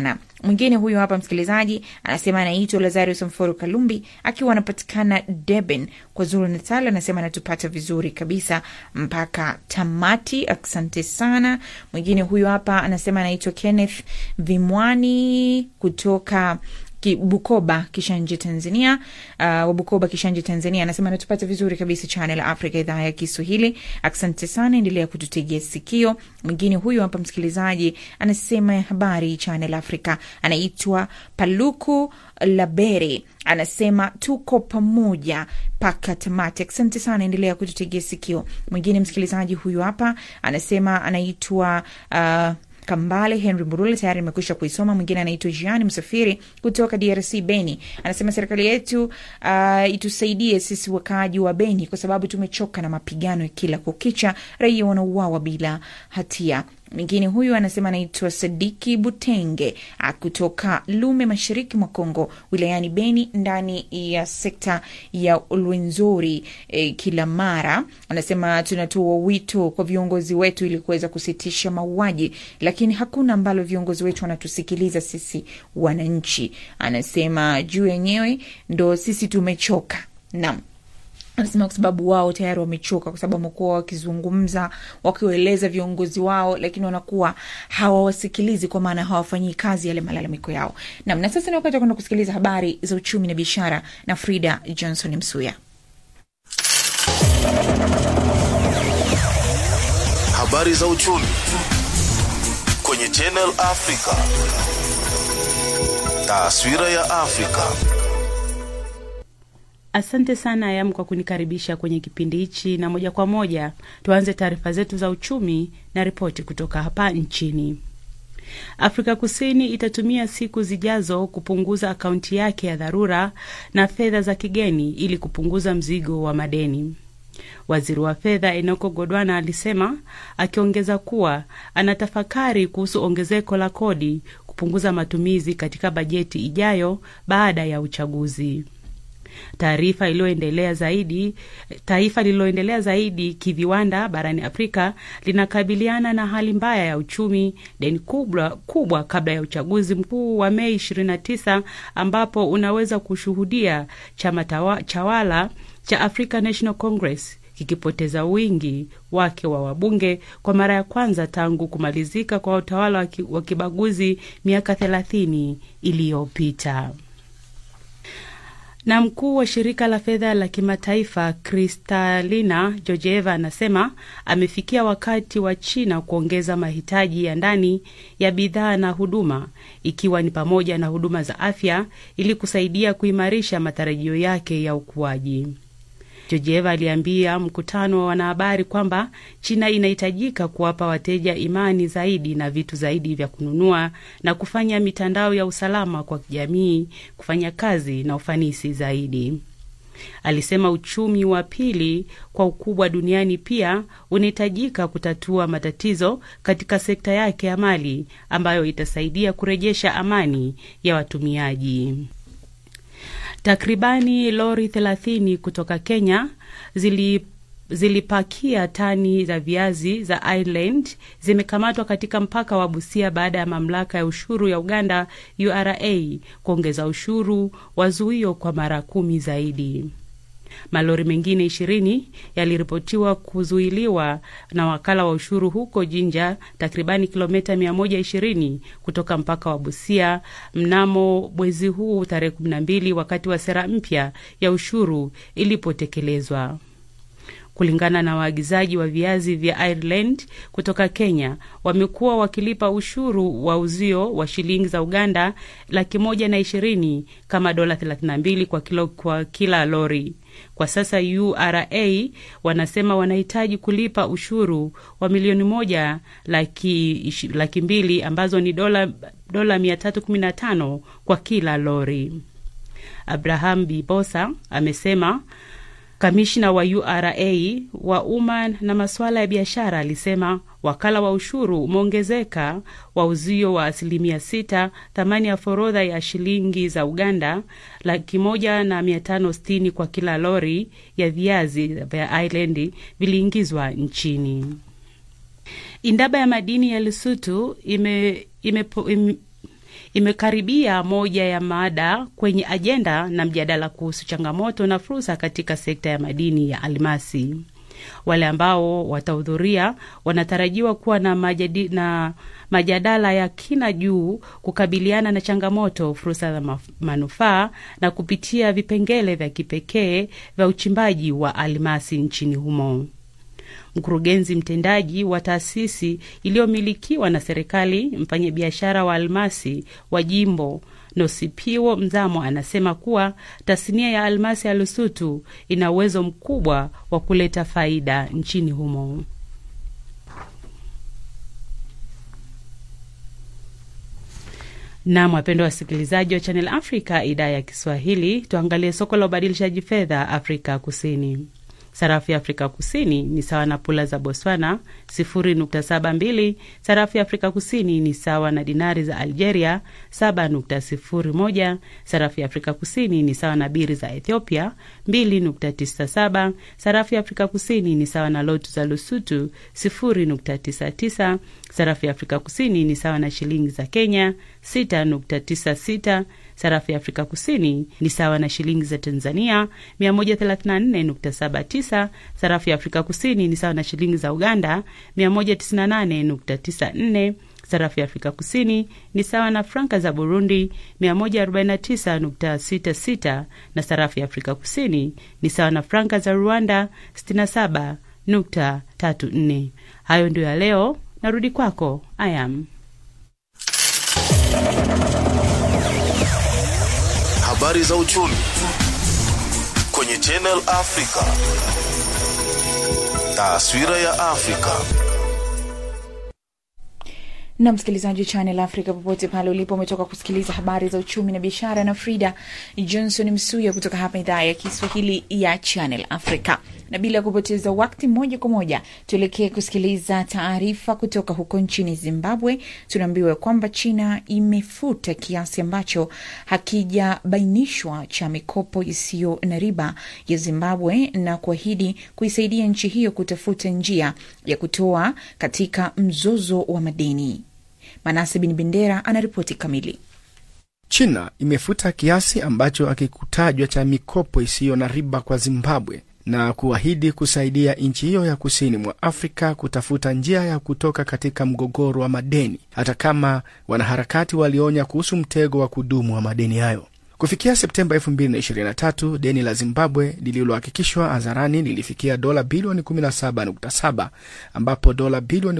Mwingine huyu hapa msikilizaji anasema anaitwa Lazarus Mforo Kalumbi akiwa anapatikana Durban kwa Zulu Natal, anasema anatupata vizuri kabisa mpaka tamati. Asante sana. Mwingine huyu hapa anasema anaitwa Kenneth Vimwani kutoka Ki- Bukoba Kishanje Tanzania. Uh, wa Bukoba Kishanje Tanzania anasema anatupata vizuri kabisa Channel Africa idhaa ya Kiswahili. Asante sana, endelea kututegea sikio. Mwingine huyu hapa msikilizaji anasema habari Channel Africa, anaitwa Paluku Labere anasema tuko pamoja mpaka tamati. Asante sana, endelea kututegea sikio. Mwingine msikilizaji huyu hapa anasema anaitwa uh, Kambale Henry Murule tayari nimekwisha kuisoma. Mwingine anaitwa Jean Msafiri kutoka DRC Beni, anasema serikali yetu uh, itusaidie sisi wakaaji wa Beni kwa sababu tumechoka na mapigano ya kila kukicha, raia wanauawa bila hatia. Mwingine huyu anasema anaitwa Sadiki Butenge ah, kutoka Lume, mashariki mwa Kongo, wilayani Beni, ndani ya sekta ya Lwenzori eh, kila mara. Anasema tunatoa wito kwa viongozi wetu ili kuweza kusitisha mauaji, lakini hakuna ambalo viongozi wetu wanatusikiliza sisi wananchi. Anasema juu yenyewe ndo sisi tumechoka. Naam anasema kwa sababu wao tayari wamechoka, kwa sababu wamekuwa wakizungumza wakiwaeleza viongozi wao, lakini wanakuwa hawawasikilizi, kwa maana hawafanyii kazi yale malalamiko yao. Nam, na sasa ni wakati wa kwenda kusikiliza habari za uchumi na biashara na Frida Johnson Msuya. Habari za uchumi kwenye Channel Africa. Taswira ya Afrika. Asante sana Ayam kwa kunikaribisha kwenye kipindi hichi, na moja kwa moja tuanze taarifa zetu za uchumi na ripoti kutoka hapa nchini. Afrika Kusini itatumia siku zijazo kupunguza akaunti yake ya dharura na fedha za kigeni ili kupunguza mzigo wa madeni. Waziri wa fedha Enoko Godwana alisema, akiongeza kuwa anatafakari kuhusu ongezeko la kodi kupunguza matumizi katika bajeti ijayo baada ya uchaguzi. Taarifa iliyoendelea zaidi, taifa lililoendelea zaidi kiviwanda barani Afrika linakabiliana na hali mbaya ya uchumi, deni kubwa, kubwa kabla ya uchaguzi mkuu wa Mei 29 ambapo unaweza kushuhudia chama tawa, chawala cha African National Congress kikipoteza wingi wake wa wabunge kwa mara ya kwanza tangu kumalizika kwa utawala wa kibaguzi miaka 30 iliyopita na mkuu wa shirika la fedha la kimataifa Kristalina Georgieva anasema amefikia wakati wa China kuongeza mahitaji ya ndani ya bidhaa na huduma, ikiwa ni pamoja na huduma za afya ili kusaidia kuimarisha matarajio yake ya ukuaji. Georgieva aliambia mkutano wa wanahabari kwamba China inahitajika kuwapa wateja imani zaidi na vitu zaidi vya kununua na kufanya mitandao ya usalama kwa jamii kufanya kazi na ufanisi zaidi. Alisema uchumi wa pili kwa ukubwa duniani pia unahitajika kutatua matatizo katika sekta yake ya mali ambayo itasaidia kurejesha amani ya watumiaji. Takribani lori 30 kutoka Kenya zili zilipakia tani za viazi za Ireland zimekamatwa katika mpaka wa Busia baada ya mamlaka ya ushuru ya Uganda URA kuongeza ushuru wa zuio kwa mara kumi zaidi. Malori mengine ishirini yaliripotiwa kuzuiliwa na wakala wa ushuru huko Jinja, takribani kilomita 120 kutoka mpaka wa Busia mnamo mwezi huu tarehe 12 wakati wa sera mpya ya ushuru ilipotekelezwa. Kulingana na waagizaji wa viazi vya Ireland kutoka Kenya, wamekuwa wakilipa ushuru wa uzio wa shilingi za Uganda laki moja na ishirini kama dola 32 kwa kilo kwa kila lori. Kwa sasa URA wanasema wanahitaji kulipa ushuru wa milioni moja laki, laki mbili ambazo ni dola, dola 315 kwa kila lori. Abraham Bibosa amesema Kamishna wa URA wa umma na masuala ya biashara alisema wakala wa ushuru umeongezeka wa uzio wa asilimia sita thamani ya forodha ya shilingi za Uganda laki moja na mia tano sitini kwa kila lori ya viazi vya Ireland viliingizwa nchini. Indaba ya madini ya Lesotho ime, ime, ime imekaribia moja ya mada kwenye ajenda na mjadala kuhusu changamoto na fursa katika sekta ya madini ya almasi. Wale ambao watahudhuria wanatarajiwa kuwa na, majadi, na majadala ya kina juu kukabiliana na changamoto, fursa na manufaa na kupitia vipengele vya kipekee vya uchimbaji wa almasi nchini humo. Mkurugenzi mtendaji wa taasisi iliyomilikiwa na serikali, mfanyabiashara wa almasi wa jimbo Nosipiwo Mzamo anasema kuwa tasnia ya almasi ya Lusutu ina uwezo mkubwa wa kuleta faida nchini humo. Nam, wapendwa wasikilizaji wa Channel Africa idhaa ya Kiswahili, tuangalie soko la ubadilishaji fedha Afrika Kusini. Sarafu ya Afrika Kusini ni sawa na pula za Botswana 0.72. Sarafu ya Afrika Kusini ni sawa na dinari za Algeria 7.01. Sarafu ya Afrika Kusini ni sawa na biri za Ethiopia 2.97. Sarafu ya Afrika Kusini ni sawa na lotu za Lusutu 0.99. Sarafu ya Afrika Kusini ni sawa na shilingi za Kenya 6.96. Sarafu ya Afrika Kusini ni sawa na shilingi za Tanzania 134.79. Sarafu ya Afrika Kusini ni sawa na shilingi za Uganda 198.94. Sarafu ya Afrika Kusini ni sawa na franka za Burundi 149.66 na sarafu ya Afrika Kusini ni sawa na franka za Rwanda 67.34. Hayo ndio ya leo. Narudi kwako Ayam. Habari za uchumi kwenye Channel Africa. Taswira ya Afrika. na msikilizaji wa Channel Africa popote pale ulipo, umetoka kusikiliza habari za uchumi na biashara na Frida Johnson Msuya kutoka hapa idhaa ya Kiswahili ya Channel Africa. Na bila kupoteza wakati, moja kwa moja tuelekee kusikiliza taarifa kutoka huko nchini Zimbabwe. Tunaambiwa kwamba China imefuta kiasi ambacho hakijabainishwa cha mikopo isiyo na riba ya Zimbabwe na kuahidi kuisaidia nchi hiyo kutafuta njia ya kutoa katika mzozo wa madeni. Manase Bin Bendera anaripoti kamili. China imefuta kiasi ambacho hakikutajwa cha mikopo isiyo na riba kwa Zimbabwe na kuahidi kusaidia nchi hiyo ya kusini mwa Afrika kutafuta njia ya kutoka katika mgogoro wa madeni, hata kama wanaharakati walionya kuhusu mtego wa kudumu wa madeni hayo. Kufikia Septemba 2023 deni la Zimbabwe lililohakikishwa hadharani lilifikia dola bilioni 17.7 ambapo dola bilioni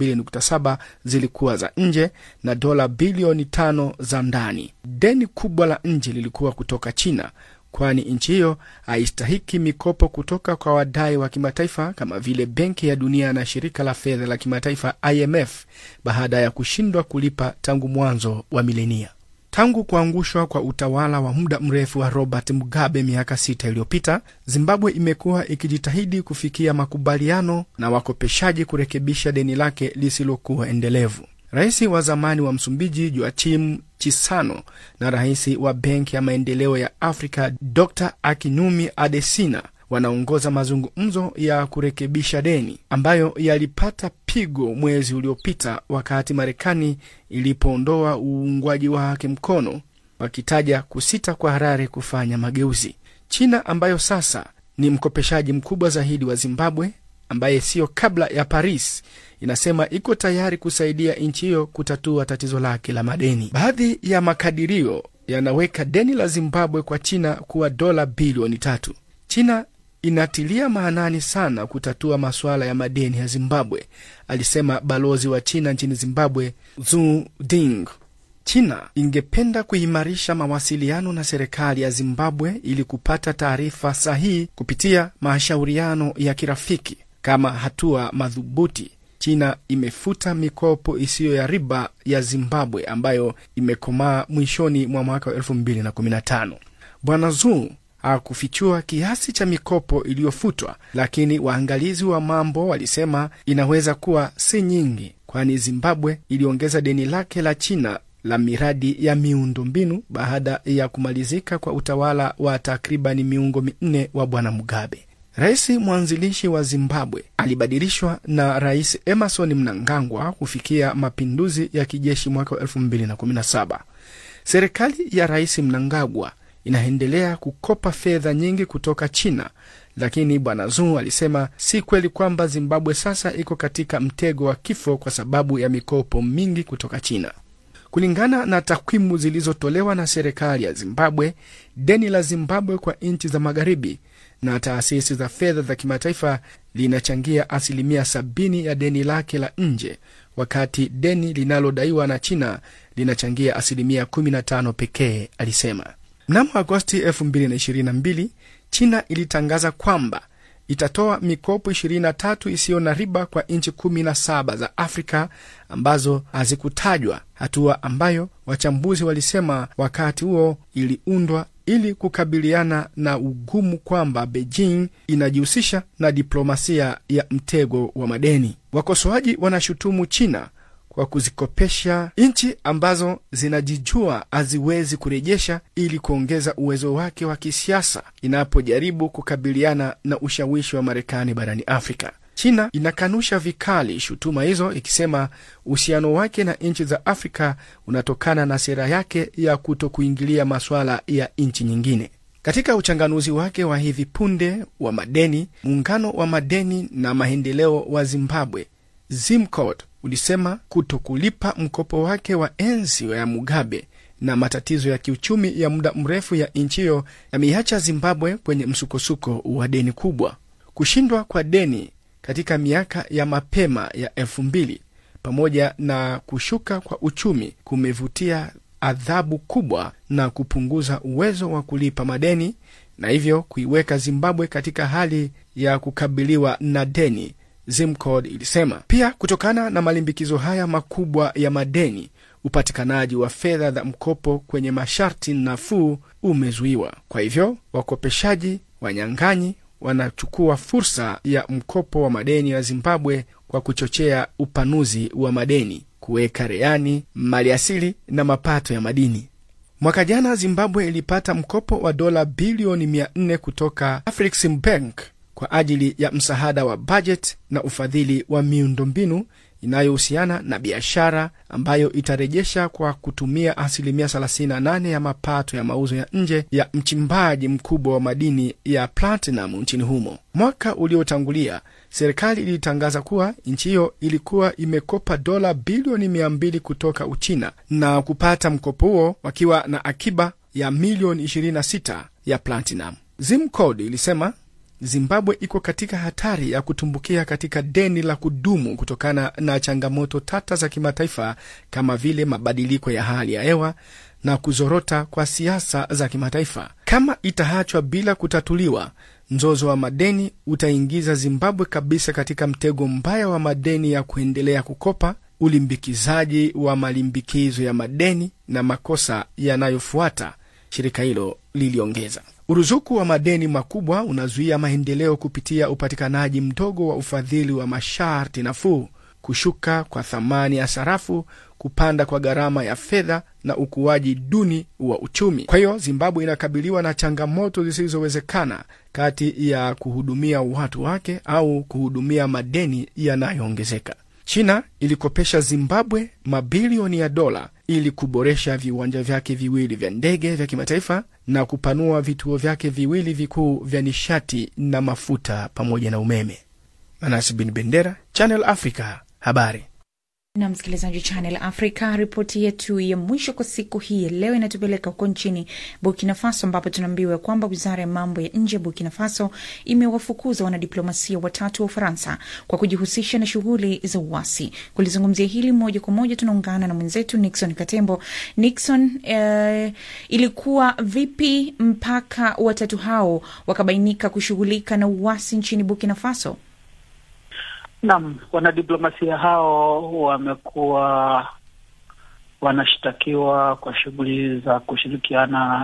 12.7 zilikuwa za nje na dola bilioni 5 za ndani. Deni kubwa la nje lilikuwa kutoka China, kwani nchi hiyo haistahiki mikopo kutoka kwa wadai wa kimataifa kama vile Benki ya Dunia na Shirika la Fedha la Kimataifa IMF baada ya kushindwa kulipa tangu mwanzo wa milenia. Tangu kuangushwa kwa utawala wa muda mrefu wa Robert Mugabe miaka sita iliyopita, Zimbabwe imekuwa ikijitahidi kufikia makubaliano na wakopeshaji kurekebisha deni lake lisilokuwa endelevu. Rais wa zamani wa Msumbiji Joachim Chissano na rais wa Benki ya Maendeleo ya Afrika Dr Akinwumi Adesina wanaongoza mazungumzo ya kurekebisha deni ambayo yalipata pigo mwezi uliopita wakati Marekani ilipoondoa uungwaji wake mkono, wakitaja kusita kwa Harare kufanya mageuzi. China ambayo sasa ni mkopeshaji mkubwa zaidi wa Zimbabwe, ambaye siyo kabla ya Paris, inasema iko tayari kusaidia nchi hiyo kutatua tatizo lake la madeni. Baadhi ya makadirio yanaweka deni la Zimbabwe kwa China kuwa dola bilioni tatu. China inatilia maanani sana kutatua masuala ya madeni ya Zimbabwe, alisema balozi wa China nchini Zimbabwe Zu Ding. China ingependa kuimarisha mawasiliano na serikali ya Zimbabwe ili kupata taarifa sahihi kupitia mashauriano ya kirafiki. Kama hatua madhubuti, China imefuta mikopo isiyo ya riba ya Zimbabwe ambayo imekomaa mwishoni mwa mwaka wa 2015. Bwana Zuu hakufichua kiasi cha mikopo iliyofutwa, lakini waangalizi wa mambo walisema inaweza kuwa si nyingi, kwani Zimbabwe iliongeza deni lake la China la miradi ya miundombinu baada ya kumalizika kwa utawala wa takribani miungo minne wa Bwana Mugabe. Rais mwanzilishi wa Zimbabwe alibadilishwa na Rais Emerson Mnangagwa kufikia mapinduzi ya kijeshi mwaka wa 2017. Serikali ya Rais Mnangagwa inaendelea kukopa fedha nyingi kutoka China, lakini Bwana Zhou alisema si kweli kwamba Zimbabwe sasa iko katika mtego wa kifo kwa sababu ya mikopo mingi kutoka China. Kulingana na takwimu zilizotolewa na serikali ya Zimbabwe, deni la Zimbabwe kwa nchi za magharibi na taasisi za fedha za kimataifa linachangia asilimia sabini ya deni lake la nje, wakati deni linalodaiwa na China linachangia asilimia 15 pekee, alisema. Mnamo Agosti 2022 China ilitangaza kwamba itatoa mikopo 23 isiyo na riba kwa nchi 17 za Afrika ambazo hazikutajwa, hatua ambayo wachambuzi walisema wakati huo iliundwa ili kukabiliana na ugumu kwamba Beijing inajihusisha na diplomasia ya mtego wa madeni. Wakosoaji wanashutumu China kwa kuzikopesha nchi ambazo zinajijua haziwezi kurejesha ili kuongeza uwezo wake wa kisiasa inapojaribu kukabiliana na ushawishi wa Marekani barani Afrika. China inakanusha vikali shutuma hizo, ikisema uhusiano wake na nchi za Afrika unatokana na sera yake ya kuto kuingilia masuala ya nchi nyingine. Katika uchanganuzi wake wa hivi punde wa madeni, muungano wa madeni na maendeleo wa Zimbabwe ZIMCOD ulisema kuto kulipa mkopo wake wa enzi ya Mugabe na matatizo ya kiuchumi ya muda mrefu ya nchi hiyo yameiacha Zimbabwe kwenye msukosuko wa deni kubwa. Kushindwa kwa deni katika miaka ya mapema ya elfu mbili pamoja na kushuka kwa uchumi kumevutia adhabu kubwa na kupunguza uwezo wa kulipa madeni na hivyo kuiweka Zimbabwe katika hali ya kukabiliwa na deni. ZIMCOD ilisema pia, kutokana na malimbikizo haya makubwa ya madeni, upatikanaji wa fedha za mkopo kwenye masharti nafuu umezuiwa. Kwa hivyo wakopeshaji wanyang'anyi wanachukua fursa ya mkopo wa madeni ya Zimbabwe kwa kuchochea upanuzi wa madeni, kuweka rehani maliasili na mapato ya madini. Mwaka jana Zimbabwe ilipata mkopo wa dola bilioni 400 kutoka Afreximbank kwa ajili ya msaada wa bajeti na ufadhili wa miundombinu inayohusiana na biashara ambayo itarejesha kwa kutumia asilimia 38 ya mapato ya mauzo ya nje ya mchimbaji mkubwa wa madini ya platinum nchini humo. Mwaka uliotangulia serikali ilitangaza kuwa nchi hiyo ilikuwa imekopa dola bilioni 200 kutoka Uchina na kupata mkopo huo wakiwa na akiba ya milioni 26 ya platinum. ZIMCOD ilisema Zimbabwe iko katika hatari ya kutumbukia katika deni la kudumu kutokana na changamoto tata za kimataifa kama vile mabadiliko ya hali ya hewa na kuzorota kwa siasa za kimataifa. Kama itaachwa bila kutatuliwa, mzozo wa madeni utaingiza Zimbabwe kabisa katika mtego mbaya wa madeni ya kuendelea kukopa, ulimbikizaji wa malimbikizo ya madeni na makosa yanayofuata, shirika hilo liliongeza. Uruzuku wa madeni makubwa unazuia maendeleo kupitia upatikanaji mdogo wa ufadhili wa masharti nafuu, kushuka kwa thamani ya sarafu, kupanda kwa gharama ya fedha na ukuaji duni wa uchumi. Kwa hiyo Zimbabwe inakabiliwa na changamoto zisizowezekana kati ya kuhudumia watu wake au kuhudumia madeni yanayoongezeka. China ilikopesha Zimbabwe mabilioni ya dola ili kuboresha viwanja vyake viwili vya ndege vya kimataifa na kupanua vituo vyake viwili vikuu vya nishati na mafuta pamoja na umeme. Manas bin Bendera, Channel Africa, habari na msikilizaji wa Channel Africa. Ripoti yetu ya mwisho kwa siku hii leo inatupeleka huko nchini Burkina Faso, ambapo tunaambiwa kwamba wizara ya mambo ya nje ya Burkina Faso imewafukuza wanadiplomasia watatu wa Ufaransa kwa kujihusisha na shughuli za uasi. Kulizungumzia hili moja kwa moja, tunaungana na mwenzetu Nixon Katembo. Nixon, eh, ilikuwa vipi mpaka watatu hao wakabainika kushughulika na uasi nchini Burkina Faso? Naam, wanadiplomasia hao wamekuwa wanashtakiwa kwa shughuli za kushirikiana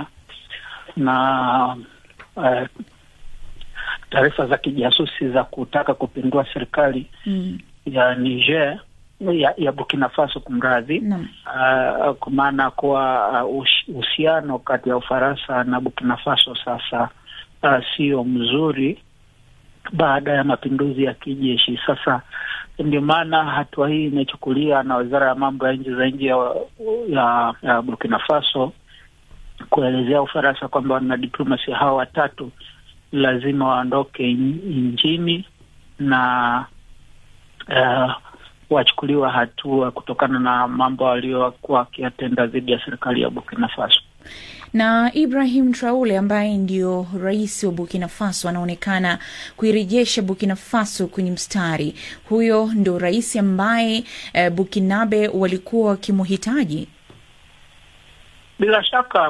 na uh, taarifa za kijasusi za kutaka kupindua serikali mm. ya Niger ya, ya Burkina Faso kumradhi, uh, kwa maana kuwa uhusiano uh, kati ya Ufaransa na Burkina Faso sasa uh, sio mzuri baada ya mapinduzi ya kijeshi. Sasa Ndio maana hatua hii imechukulia na wizara ya mambo ya nchi za nje ya, ya, ya Burkina Faso kuelezea Ufaransa kwamba wanadiplomasia hao watatu lazima waondoke nchini na uh, wachukuliwa hatua kutokana na mambo waliokuwa wakiyatenda dhidi ya serikali ya Burkina Faso. Na Ibrahim Traore ambaye ndio rais wa Burkina Faso anaonekana kuirejesha Burkina Faso kwenye mstari. Huyo ndo rais ambaye eh, Burkinabe walikuwa wakimhitaji. Bila shaka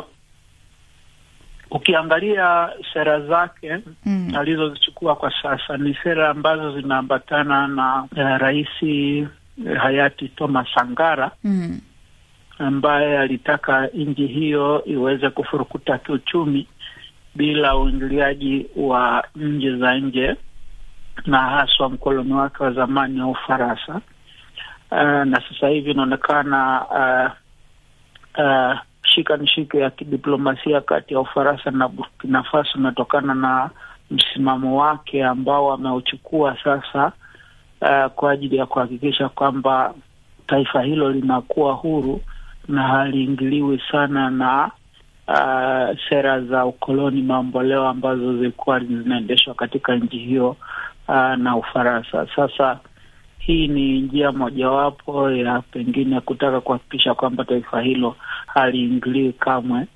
ukiangalia sera zake mm. alizozichukua kwa sasa ni sera ambazo zinaambatana na uh, rais uh, hayati Thomas Sankara mm. ambaye alitaka nchi hiyo iweze kufurukuta kiuchumi bila uingiliaji wa nchi za nje na haswa mkoloni wake wa zamani wa Ufaransa. Uh, na sasa hivi inaonekana uh, uh, shika nishike ya kidiplomasia kati ya Ufaransa na Burkina Faso inatokana na msimamo wake ambao ameuchukua sasa, uh, kwa ajili ya kuhakikisha kwamba taifa hilo linakuwa huru na haliingiliwi sana na uh, sera za ukoloni mamboleo ambazo zilikuwa zinaendeshwa katika nchi hiyo uh, na Ufaransa. Sasa hii ni njia mojawapo ya pengine kutaka kuhakikisha kwamba taifa hilo haliingiliwi kamwe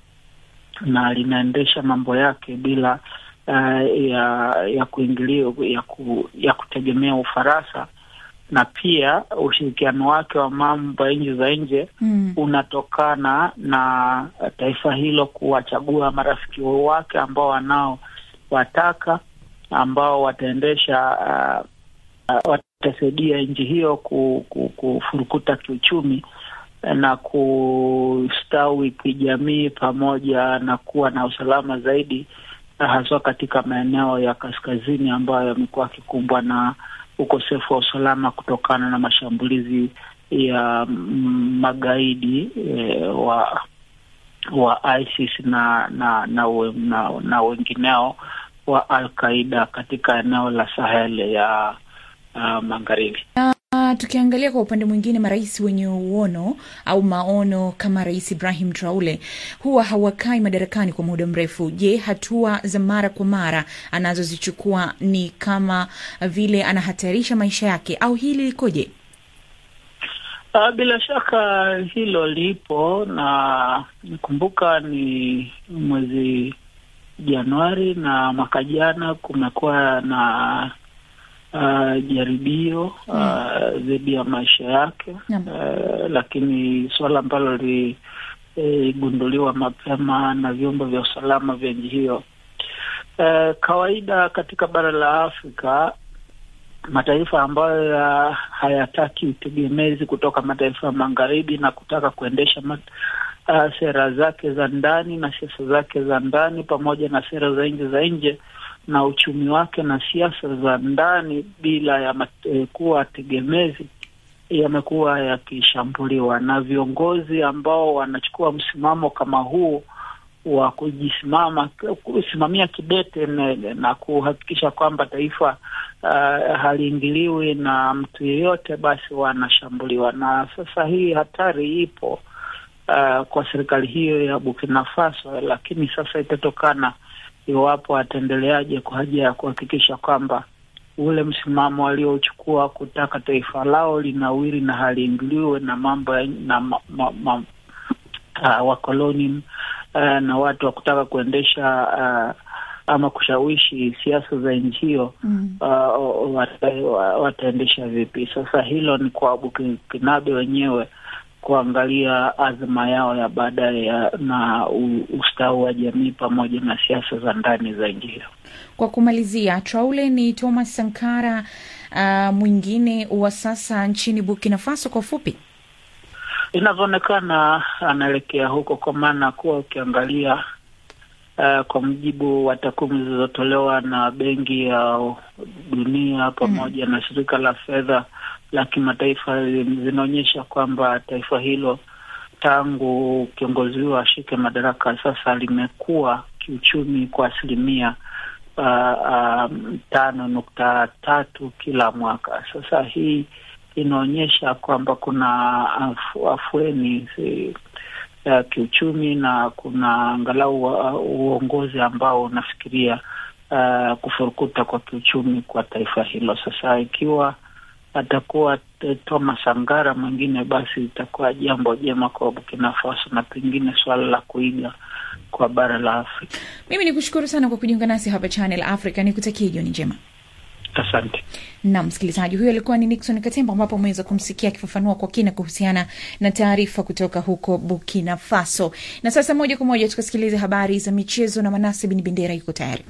na linaendesha mambo yake bila uh, ya ya kuingilia ya, ku, ya kutegemea Ufaransa na pia ushirikiano wake wa mambo ya nchi za nje mm. unatokana na taifa hilo kuwachagua marafiki wake ambao wanaowataka ambao wataendesha uh, uh, watasaidia nchi hiyo kufurukuta kiuchumi na kustawi kijamii pamoja na kuwa na usalama zaidi, haswa katika maeneo ya kaskazini ambayo yamekuwa yakikumbwa na ukosefu wa usalama kutokana na mashambulizi ya magaidi e, wa wa ISIS na na na, na, na wengineo wa Al Qaida katika eneo la Sahel ya uh, magharibi. Uh, tukiangalia kwa upande mwingine, marais wenye uono au maono kama Rais Ibrahim Traore huwa hawakai madarakani kwa muda mrefu. Je, hatua za mara kwa mara anazozichukua ni kama vile anahatarisha maisha yake au hili likoje? Uh, bila shaka hilo lipo, na nikumbuka ni mwezi Januari na mwaka jana kumekuwa na uh, jaribio dhidi uh, ya maisha yake uh, lakini suala ambalo liligunduliwa e, mapema na vyombo vya usalama vya nchi hiyo. Uh, kawaida katika bara la Afrika mataifa ambayo ya hayataki utegemezi kutoka mataifa ya magharibi na kutaka kuendesha mat, uh, sera zake za ndani na siasa zake za ndani pamoja na sera za nje za nje na uchumi wake na siasa za ndani bila ya mate, kuwa tegemezi yamekuwa yakishambuliwa na viongozi ambao wanachukua msimamo kama huu wa kujisimama kusimamia kidete na, na kuhakikisha kwamba taifa uh, haliingiliwi na mtu yeyote, basi wanashambuliwa. Na sasa hii hatari ipo uh, kwa serikali hiyo ya Burkina Faso, lakini sasa itatokana iwapo ataendeleaje kwa haja ya kuhakikisha kwamba ule msimamo aliochukua kutaka taifa lao linawiri na haliingiliwe na mambo na ma, ma, ma, uh, wakoloni uh, na watu wa kutaka kuendesha uh, ama kushawishi siasa za nchi hiyo mm. uh, wata, wataendesha vipi? Sasa hilo ni kwa Bukinabe wenyewe kuangalia azma yao ya baadaye na ustawi wa jamii pamoja na siasa za ndani za nchi hiyo. Kwa kumalizia, Traore ni Thomas Sankara uh, mwingine wa sasa nchini Burkina Faso. Kwa ufupi, inavyoonekana anaelekea huko, kwa maana kuwa ukiangalia uh, kwa mujibu wa takwimu zilizotolewa na Benki ya Dunia pamoja mm. na shirika la fedha la kimataifa zinaonyesha kwamba taifa hilo tangu kiongozi huyo ashike madaraka sasa limekuwa kiuchumi kwa asilimia uh, um, tano nukta tatu kila mwaka. Sasa hii inaonyesha kwamba kuna afu, afueni si, ya kiuchumi na kuna angalau uh, uongozi ambao unafikiria uh, kufurukuta kwa kiuchumi kwa taifa hilo. Sasa ikiwa atakuwa Thomas Sangara mwingine, basi itakuwa jambo jema kwa Burkina Faso na pengine suala la kuiga kwa bara la Afrika. Mimi ni kushukuru sana kwa kujiunga nasi hapa Channel Africa, ni kutakia jioni njema. Asante. Na msikilizaji huyo alikuwa ni Nixon Katemba, ambapo ameweza kumsikia akifafanua kwa kina kuhusiana na taarifa kutoka huko Burkina Faso. Na sasa moja kwa moja tukasikilize habari za michezo na Manase Bin Bendera yuko tayari.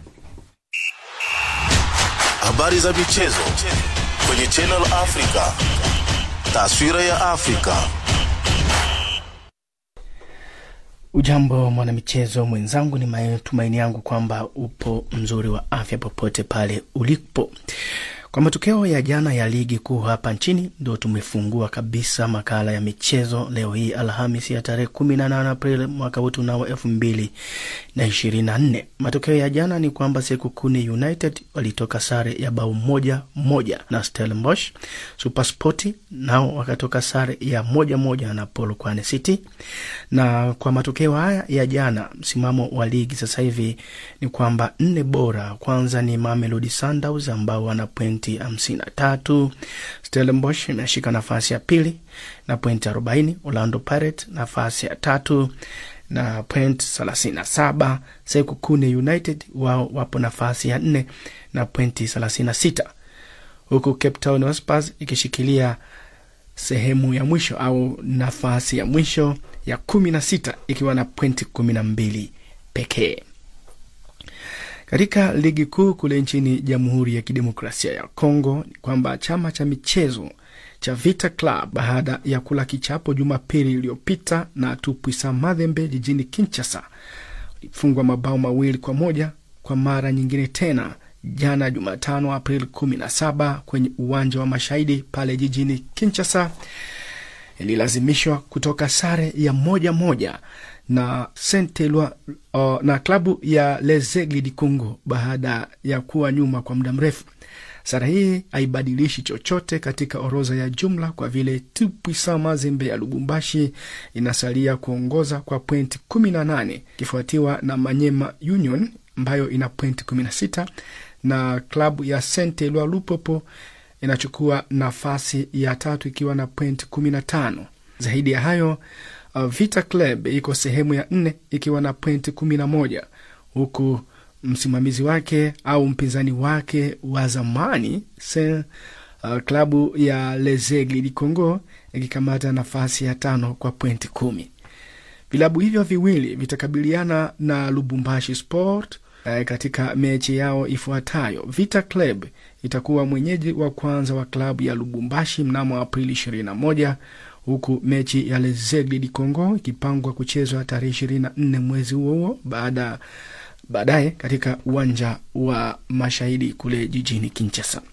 Habari za michezo kwenye Channel Africa. Taswira ya Afrika. Ujambo mwanamichezo mwenzangu, ni matumaini yangu kwamba upo mzuri wa afya popote pale ulipo. Kwa matokeo ya jana ya ligi kuu hapa nchini, ndo tumefungua kabisa makala ya michezo leo hii Alhamisi ya tarehe kumi na nane Aprili mwaka huu tunao elfu mbili na ishirini na nne. Matokeo ya jana ni kwamba Sekukuni United walitoka sare ya bao moja moja na Stellenbosch. Supersport nao wakatoka sare ya moja moja na Polokwane City. Na kwa matokeo haya ya jana, msimamo wa ligi sasa hivi ni kwamba nne bora kwanza ni Mamelodi Sundowns ambao wana pointi hamsini na tatu. Stellenbosch inashika nafasi ya pili na pointi arobaini. Orlando Pirates nafasi ya tatu na point thelathini na saba. Sekukune United wao wapo nafasi ya nne na pointi thelathini na sita huku Cape Town Vipers ikishikilia sehemu ya mwisho au nafasi ya mwisho ya kumi na sita ikiwa na pointi kumi na mbili pekee. Katika ligi kuu kule nchini Jamhuri ya Kidemokrasia ya Kongo ni kwamba chama cha michezo cha Vita Club baada ya kula kichapo Jumapili iliyopita na Tupuisa Mazembe jijini Kinshasa ilifungwa mabao mawili kwa moja kwa mara nyingine tena jana Jumatano Aprili 17 kwenye uwanja wa Mashahidi pale jijini Kinshasa ililazimishwa kutoka sare ya moja moja na Saint Eloi uh, na klabu ya Les Aigles du Congo baada ya kuwa nyuma kwa muda mrefu. Sara hii haibadilishi chochote katika orodha ya jumla kwa vile Tupuisa Mazembe ya Lubumbashi inasalia kuongoza kwa pointi kumi na nane ikifuatiwa na Manyema Union ambayo ina pointi kumi na sita na klabu ya Saint Eloi Lupopo inachukua nafasi ya tatu ikiwa na pointi kumi na tano. Zaidi ya hayo uh, Vita Club iko sehemu ya nne ikiwa na pointi kumi na moja huku msimamizi wake au mpinzani wake wa zamani se uh, klabu ya Les Aigles du Congo ikikamata nafasi ya tano kwa pointi kumi. Vilabu hivyo viwili vitakabiliana na Lubumbashi Sport uh, katika mechi yao ifuatayo. Vita Club itakuwa mwenyeji wa kwanza wa klabu ya Lubumbashi mnamo Aprili 21 huku mechi ya Les Aigles du Congo ikipangwa kuchezwa tarehe 24 mwezi huo huo baada baadaye katika uwanja wa Mashahidi kule jijini Kinshasa.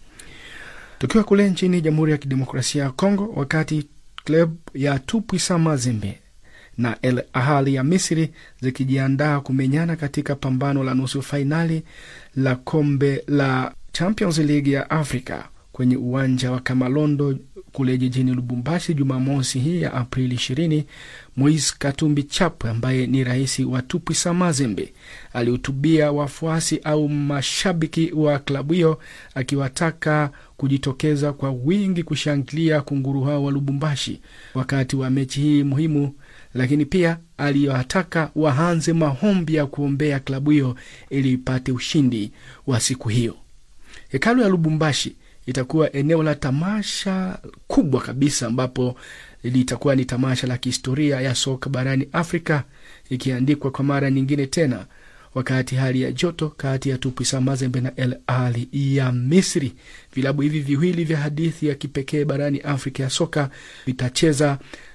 Tukiwa kule nchini Jamhuri ya Kidemokrasia ya Kongo, wakati klabu ya Tupuisa Mazembe na El Ahly ya Misri zikijiandaa kumenyana katika pambano la nusu fainali la kombe la Champions League ya Afrika kwenye uwanja wa Kamalondo kule jijini Lubumbashi Jumamosi hii ya Aprili 20, Moise Katumbi Chapwe ambaye ni rais wa Tupuisa Mazembe alihutubia wafuasi au mashabiki wa klabu hiyo akiwataka kujitokeza kwa wingi kushangilia kunguru hao wa Lubumbashi wakati wa mechi hii muhimu, lakini pia aliwataka waanze maombi ya kuombea klabu hiyo ili ipate ushindi wa siku hiyo. Hekalu ya Lubumbashi itakuwa eneo la tamasha kubwa kabisa ambapo litakuwa ni tamasha la kihistoria ya soka barani Afrika, ikiandikwa kwa mara nyingine tena, wakati hali ya joto kati ya Tupuisa Mazembe na El Ahly ya Misri. Vilabu hivi viwili vya hadithi ya kipekee barani Afrika ya soka vitacheza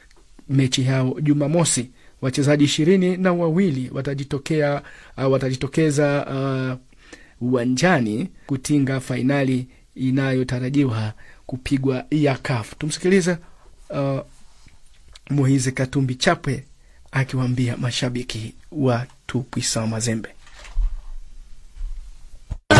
mechi yao Jumamosi. Wachezaji ishirini na wawili watajitokea, uh, watajitokeza uwanjani uh, kutinga fainali inayotarajiwa kupigwa ya CAF. Tumsikilize uh, Moise Katumbi Chapwe akiwaambia mashabiki wa Tupuisa Mazembe.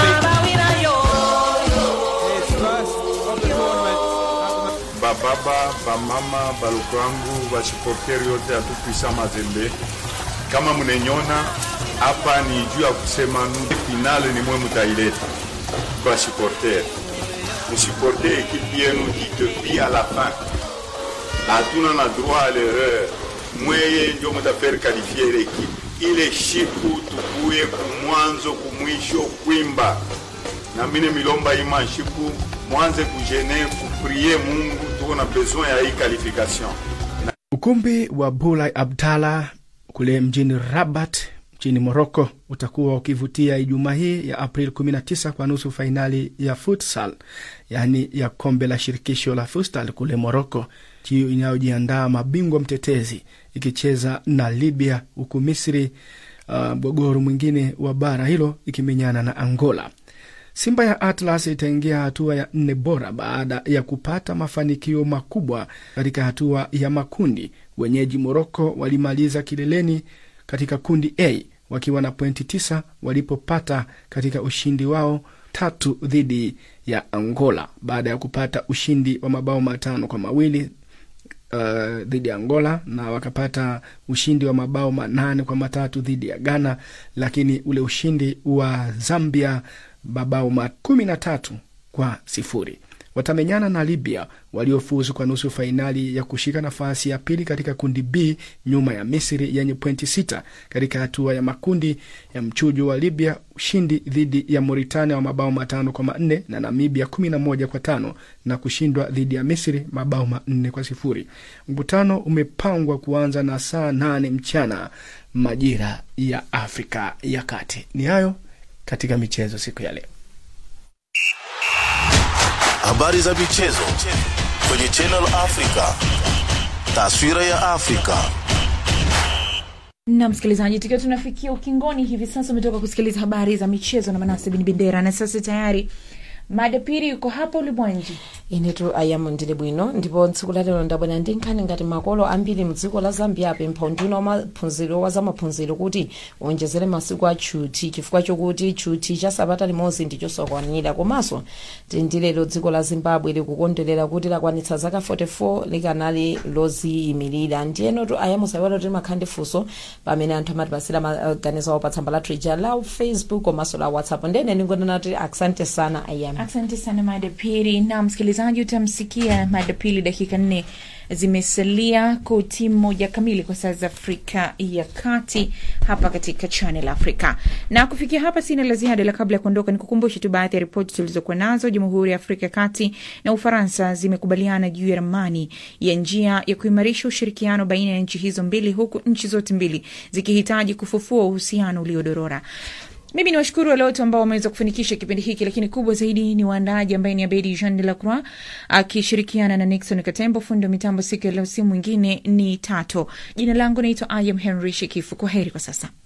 baba bamama baloko yangu basupporteri yote atukwisa Mazembe, kama mnenyona hapa ni juu ya kusema nu finale ni mwe mutaileta kwa supporter, musiporte ekipe yenu depuis à la fin, hatuna na droit à l'erreur. Mweye ndio mutaferi qualifier l'équipe ile shiku tukuye kumwanzo kumwisho kwimba na mine milomba ima shiku mwanze kujene kuprie Mungu, tuko na besoin ya hii qualification. Ukumbi wa Bulai Abdallah kule mjini Rabat nchini Moroko utakuwa ukivutia Ijumaa hii ya April 19 kwa nusu fainali ya futsal, yaani ya kombe la shirikisho la futsal kule Moroko, hiyo inayojiandaa mabingwa mtetezi ikicheza na Libya, huku Misri mgogoro uh, mwingine wa bara hilo ikimenyana na Angola. Simba ya Atlas itaingia hatua ya nne bora baada ya kupata mafanikio makubwa katika hatua ya makundi. Wenyeji Moroko walimaliza kileleni katika kundi A wakiwa na pointi tisa walipopata katika ushindi wao tatu dhidi ya Angola baada ya kupata ushindi wa mabao matano kwa mawili uh, dhidi ya Angola na wakapata ushindi wa mabao manane kwa matatu dhidi ya Ghana, lakini ule ushindi wa Zambia mabao kumi na tatu kwa sifuri watamenyana na Libya waliofuzu kwa nusu fainali ya kushika nafasi ya pili katika kundi B nyuma ya Misri yenye pointi sita katika hatua ya makundi ya mchujo wa Libya, ushindi dhidi ya Mauritania wa mabao matano kwa manne na Namibia kumi na moja kwa tano na kushindwa dhidi ya Misri mabao manne kwa sifuri. Mkutano umepangwa kuanza na saa nane mchana majira ya Afrika ya Kati. Ni hayo katika michezo siku ya leo. Habari za michezo kwenye Channel Africa. Taswira ya Afrika. na msikilizaji, tukiwa tunafikia ukingoni hivi sasa, umetoka kusikiliza habari za michezo na Manase Bin Bendera, na sasa tayari madapiri yuko hapa ulimwenji inetu ayamo ndili bwino ndipo tsiku lalero ndabwera ndi nkhani ngati makolo ambiri mdziko la zambia apempha unduna wa maphunziro wa zamaphunziro kuti onjezere masiku a chuti chifukwa chokuti chuti cha sabata limodzi ndi chosakwanira komanso tindilero dziko la zimbabwe likukondwerera kuti lakwanitsa zaka 44 likanali loziyimirira ndiyenotu ayamo sayiwala kuti makhala ndi funso pamene anthu amatipasira maganizo awo pa tsamba la twitter la facebook komanso la whatsapp ndene ningonena kuti asante sana ayamo Asante sana madapiri. Na msikilizaji, utamsikia madapiri dakika nne zimesalia kutimu moja kamili kwa saa za Afrika ya Kati hapa katika Channel Africa. Na kufikia hapa sina la ziada, la kabla ya kuondoka ni kukumbusha tu baadhi ya ripoti tulizokuwa nazo. Jamhuri ya Afrika ya Kati na Ufaransa zimekubaliana juu ya ramani ya njia ya kuimarisha ushirikiano baina ya nchi hizo mbili, huku nchi zote mbili zikihitaji kufufua uhusiano uliodorora. Mimi ni washukuru wale wote ambao wameweza kufanikisha kipindi hiki, lakini kubwa zaidi ni waandaaji ambaye ni Abedi Jean de la Croix akishirikiana na Nixon Katembo. Fundi wa mitambo siku ya leo si mwingine ni Tato. Jina langu naitwa Ayam Henry Shekifu. Kwa heri kwa sasa.